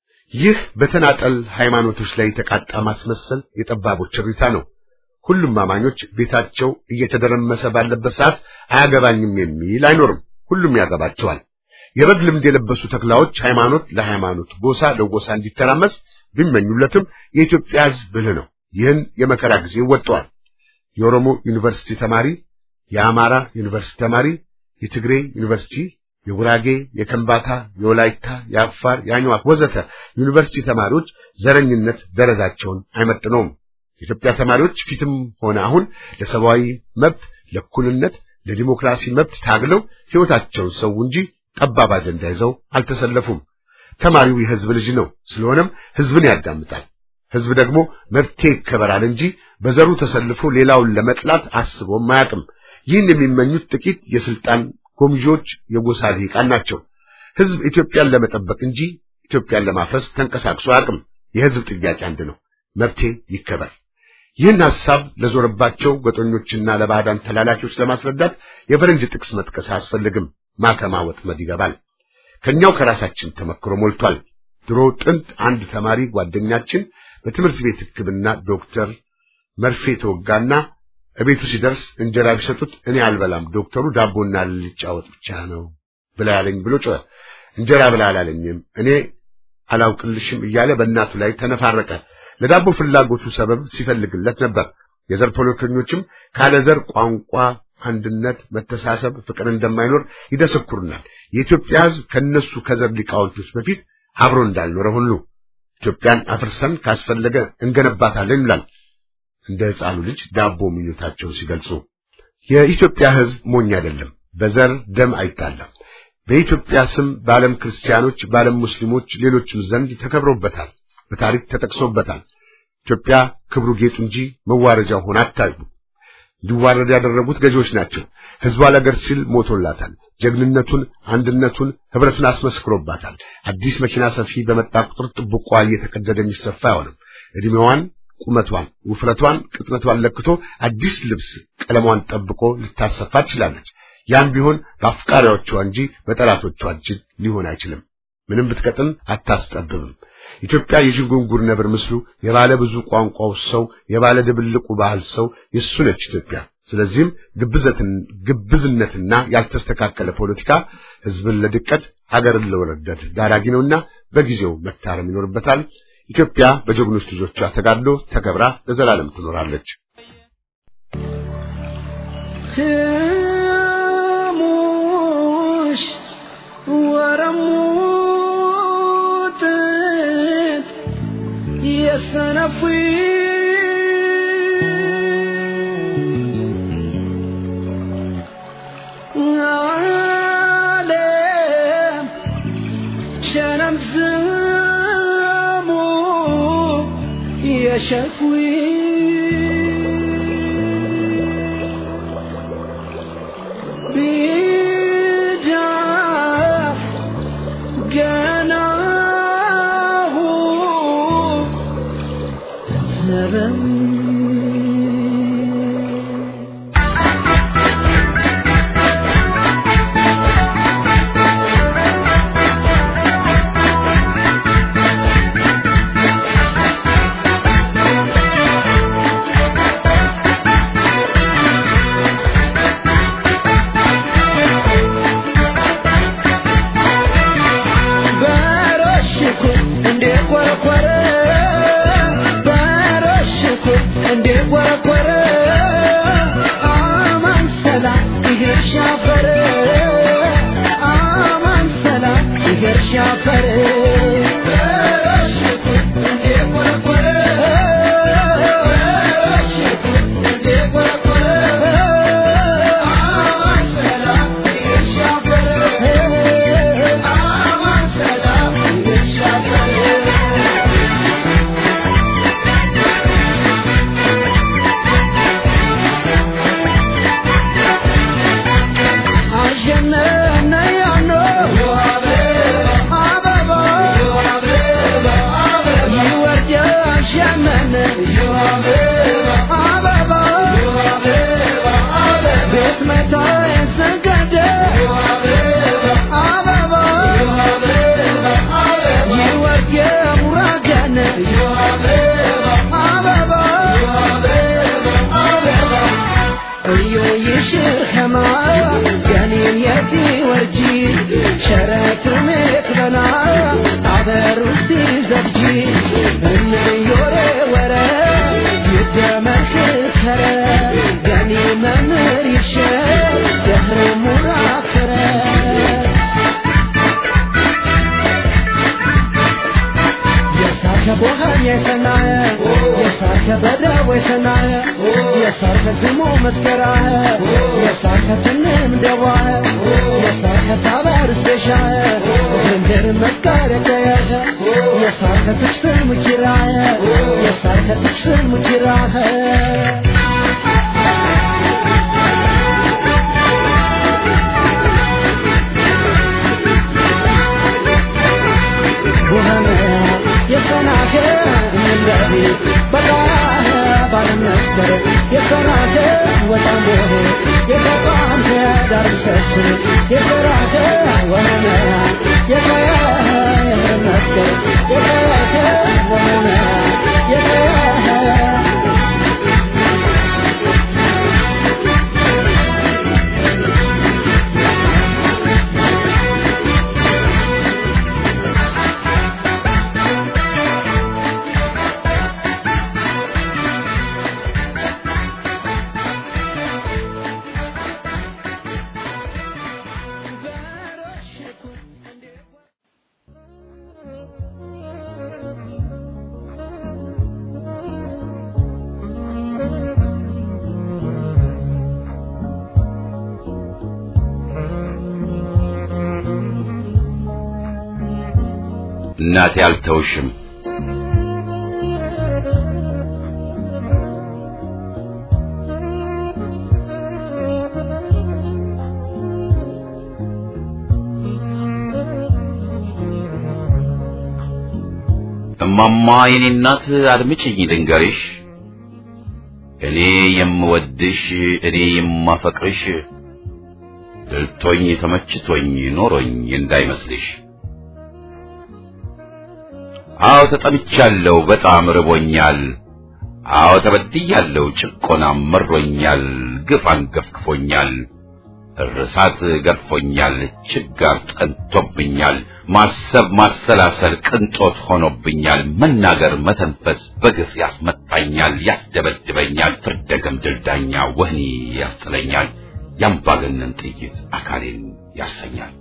ይህ በተናጠል ሃይማኖቶች ላይ የተቃጣ ማስመሰል የጠባቦች እሪታ ነው። ሁሉም አማኞች ቤታቸው እየተደረመሰ ባለበት ሰዓት አያገባኝም የሚል አይኖርም። ሁሉም ያገባቸዋል። የበግ ልምድ የለበሱ ተኩላዎች ሃይማኖት ለሃይማኖት ጎሳ ለጎሳ እንዲተራመስ ቢመኙለትም የኢትዮጵያ ህዝብ ብልህ ነው። ይህን የመከራ ጊዜ ወጥቷል። የኦሮሞ ዩኒቨርሲቲ ተማሪ፣ የአማራ ዩኒቨርሲቲ ተማሪ፣ የትግሬ ዩኒቨርሲቲ፣ የጉራጌ፣ የከምባታ፣ የወላይታ፣ የአፋር፣ የአኝዋክ ወዘተ ዩኒቨርሲቲ ተማሪዎች ዘረኝነት ደረጃቸውን አይመጥነውም። የኢትዮጵያ ተማሪዎች ፊትም ሆነ አሁን ለሰብአዊ መብት፣ ለእኩልነት፣ ለዲሞክራሲ መብት ታግለው ሕይወታቸውን ሰው እንጂ ጠባብ አጀንዳ ይዘው አልተሰለፉም። ተማሪው የህዝብ ልጅ ነው። ስለሆነም ህዝብን ያዳምጣል። ህዝብ ደግሞ መብቴ ይከበራል እንጂ በዘሩ ተሰልፎ ሌላውን ለመጥላት አስቦም አያውቅም። ይህን የሚመኙት ጥቂት የስልጣን ጎምዦች የጎሳ ልሂቃን ናቸው። ህዝብ ኢትዮጵያን ለመጠበቅ እንጂ ኢትዮጵያን ለማፍረስ ተንቀሳቅሶ አያውቅም። የህዝብ ጥያቄ አንድ ነው፣ መብቴ ይከበር። ይህን ሐሳብ ለዞረባቸው ገጦኞችና ለባዕዳን ተላላኪዎች ለማስረዳት የፈረንጅ ጥቅስ መጥቀስ አያስፈልግም። ማከማ ወጥመድ ይገባል። ከኛው ከራሳችን ተመክሮ ሞልቷል። ድሮ ጥንት አንድ ተማሪ ጓደኛችን በትምህርት ቤት ሕክምና ዶክተር መርፌ ተወጋና እቤቱ ሲደርስ እንጀራ ቢሰጡት እኔ አልበላም፣ ዶክተሩ ዳቦና ልጫ ወጥ ብቻ ነው ብላ ያለኝ ብሎ ጮኸ። እንጀራ ብላ አላለኝም እኔ አላውቅልሽም እያለ በእናቱ ላይ ተነፋረቀ። ለዳቦ ፍላጎቱ ሰበብ ሲፈልግለት ነበር። የዘር ፖለቲከኞችም ካለ ዘር ቋንቋ አንድነት፣ መተሳሰብ፣ ፍቅር እንደማይኖር ይደሰኩሩናል። የኢትዮጵያ ሕዝብ ከነሱ ከዘር ሊቃውንቶች በፊት አብሮ እንዳልኖረ ሁሉ ኢትዮጵያን አፍርሰን ካስፈለገ እንገነባታለን ይላል እንደ ሕፃኑ ልጅ ዳቦ ምኞታቸውን ሲገልጹ። የኢትዮጵያ ሕዝብ ሞኝ አይደለም፣ በዘር ደም አይጣላም። በኢትዮጵያ ስም በዓለም ክርስቲያኖች፣ በዓለም ሙስሊሞች፣ ሌሎችም ዘንድ ተከብሮበታል፣ በታሪክ ተጠቅሶበታል። ኢትዮጵያ ክብሩ ጌጡ እንጂ መዋረጃ ሆና አታዩ። እንዲዋረድ ያደረጉት ገዢዎች ናቸው። ሕዝቧ ለአገር ሲል ሞቶላታል። ጀግንነቱን፣ አንድነቱን፣ ህብረቱን አስመስክሮባታል። አዲስ መኪና ሰፊ በመጣ ቁጥር ጥብቋ እየተቀደደ የሚሰፋ አይሆንም። እድሜዋን፣ ቁመቷን፣ ውፍረቷን፣ ቅጥነቷን ለክቶ አዲስ ልብስ ቀለሟን ጠብቆ ልታሰፋ ትችላለች። ያም ቢሆን በአፍቃሪዎቿ እንጂ በጠላቶቿ እጅ ሊሆን አይችልም። ምንም ብትቀጥን አታስጠብብም። ኢትዮጵያ የዥንጉንጉር ነብር ምስሉ የባለ ብዙ ቋንቋው ሰው የባለ ድብልቁ ባህል ሰው የሱ ነች ኢትዮጵያ። ስለዚህም ግብዝነትና ያልተስተካከለ ፖለቲካ ህዝብን ለድቀት ሀገርን ለውርደት ዳራጊ ነውና በጊዜው መታረም ይኖርበታል። ኢትዮጵያ በጀግኖች ልጆቿ ተጋድሎ ተከብራ ለዘላለም ትኖራለች። ሙሽ ወረሙት የሰነፉ እንዴ ቆረቆረ አማን ሰላም ይገር ሻፈረ አማን ሰላም ይገር ሻፈረ እንዴ ቆረቆረ እንዴ ቆረቆረ አማን ሰላም ይገር ሻፈረ አማን ሰላም ይገር ሻፈረ አሸነነ ያኖ አበባ ይወርድ አሸነነ አበባ ቤት መታ የሰገደ አበባ ይወርድ ሙራገነ አበባ እዮ ይሽር ከማ ገኔን የቲ ወርጂ ሸረት ሜት በና አበሩቲ ዘብጂ እንዮሬ ወረ ይደመር ከረ ገኔ መምህር ይሸር ደህረ ሙራፈረ የሳተ ቦሃን የሰናየ የሳተ በደቦ የሰናየ የሳተ ስሙ መስከራየ የሳተ ትንም ደዋየ የሳተ ታበር ስደሻየ ድንድር መስካር የቀየኸ የሳተ ትክስር ሙኪራየ የሳተ ትክስር ሙኪራየ ውሃነ የሰናከ እንደቢ በቃህ ባለመስከረ የሰናከ ወጣም ቦሄ የተቋም ዳርሰት የሰራከ ወነ የከያ መስከረ የከያከ ወነ የከያ እናቴ አልተውሽም እማማ የኔ እናት አድምጭኝ ልንገርሽ እኔ የምወድሽ እኔ የማፈቅርሽ ድልቶኝ ተመችቶኝ ኖሮኝ እንዳይመስልሽ አዎ ተጠምቻለሁ በጣም ርቦኛል አዎ ተበድያለሁ ጭቆናም መሮኛል ግፍ አንገፍግፎኛል እርሳት ገርፎኛል ችጋር ጠንቶብኛል ማሰብ ማሰላሰል ቅንጦት ሆኖብኛል መናገር መተንፈስ በግፍ ያስመታኛል ያስደበድበኛል ፍርደ ገምድል ዳኛ ወህኒ ያስጥለኛል ያምባገነን ጥይት አካሌን ያሰኛል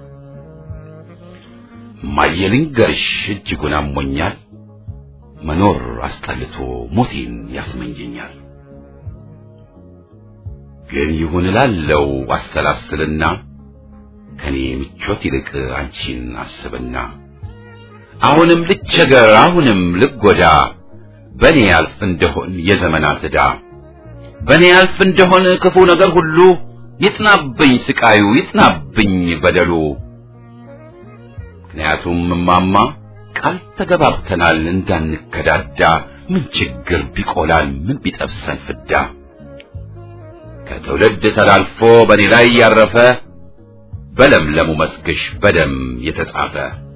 እማዬ ልንገርሽ እጅጉን አሞኛል መኖር አስጠልቶ ሞቴን ያስመኘኛል ግን ይሁን እላለው አሰላስልና ከኔ ምቾት ይልቅ አንቺን አስብና አሁንም ልቸገር አሁንም ልጎዳ በኔ ያልፍ እንደሆን የዘመናት ዕዳ በኔ ያልፍ እንደሆን ክፉ ነገር ሁሉ ይጥናብኝ ስቃዩ ይጥናብኝ በደሉ ምክንያቱም እማማ ቃል ተገባብተናል እንዳንከዳዳ ምን ችግር ቢቆላል ምን ቢጠብሰን ፍዳ ከትውልድ ተላልፎ በእኔ ላይ ያረፈ በለምለሙ መስክሽ በደም የተጻፈ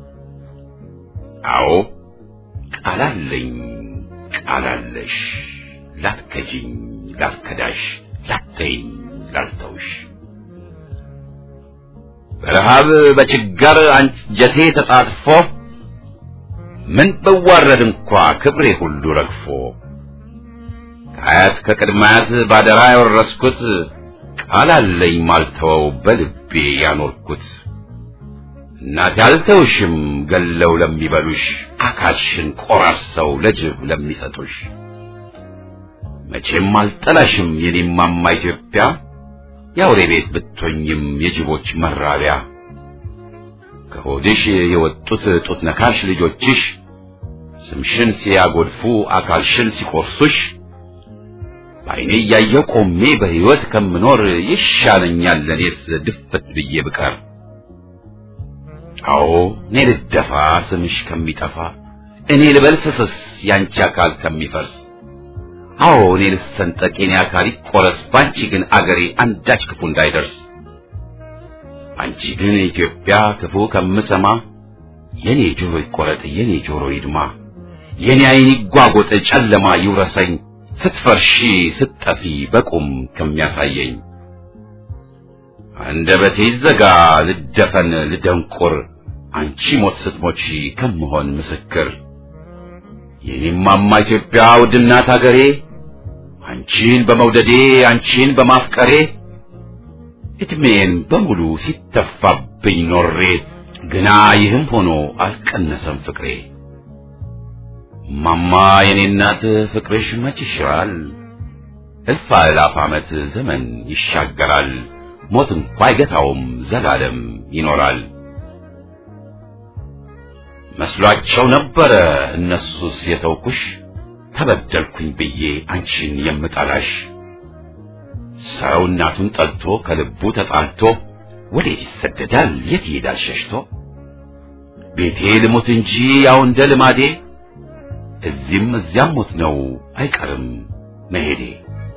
አዎ ቃላለኝ ቃላለሽ ላትከጂኝ ላትከዳሽ ላተይኝ ላልተውሽ በረሃብ በችጋር አንጀቴ ተጣጥፎ ምን ብዋረድ እንኳ ክብሬ ሁሉ ረግፎ ከአያት ከቅድማያት ባደራ ያወረስኩት ቃል አለኝ ማልተወው በልቤ ያኖርኩት እናቴ አልተውሽም ገለው ለሚበሉሽ አካልሽን ቆራርሰው ለጅብ ለሚሰጡሽ መቼም አልጠላሽም የኔማማ ኢትዮጵያ የአውሬ ቤት ብትሆኝም የጅቦች መራቢያ ከሆድሽ የወጡት ጡት ነካሽ ልጆችሽ ስምሽን ሲያጎድፉ አካልሽን ሲቆርሱሽ በዓይኔ እያየሁ ቆሜ በሕይወት ከምኖር ይሻለኛል ለኔስ ድፍት ብዬ ብቀር። አዎ እኔ ልደፋ ስምሽ ከሚጠፋ እኔ ልበል ፍስስ ያንቺ አካል ከሚፈርስ አዎ እኔ ልሰንጠቅ የኔ አካል ይቆረስ ባንቺ ግን አገሬ አንዳች ክፉ እንዳይደርስ አንቺ ግን ኢትዮጵያ ክፉ ከምሰማ የኔ ጆሮ ይቆረጥ የኔ ጆሮ ይድማ የኔ ዓይን ይጓጎጥ ጨለማ ይውረሰኝ ስትፈርሺ ስትጠፊ በቁም ከሚያሳየኝ አንደበቴ ይዘጋ ልደፈን ልደንቁር አንቺ ሞት ስትሞቺ ከምሆን ምስክር የኔማማ ኢትዮጵያ ውድናት አገሬ አንቺን በመውደዴ አንቺን በማፍቀሬ እድሜን በሙሉ ሲተፋብኝ ኖሬ ግና ይህም ሆኖ አልቀነሰም ፍቅሬ ማማ የኔ እናት ፍቅርሽ መች ይሽራል እልፍ አእላፍ ዓመት ዘመን ይሻገራል ሞት እንኳ አይገታውም ዘላለም ይኖራል መስሏቸው ነበረ እነሱስ የተውኩሽ ተበደልኩኝ ብዬ አንቺን የምጠላሽ ሰው እናቱን ጠልቶ ከልቡ ተጣልቶ ወዴት ይሰደዳል የት ይሄዳል ሸሽቶ ቤቴ ልሙት እንጂ ያው እንደ ልማዴ እዚህም እዚያም ሞት ነው አይቀርም መሄዴ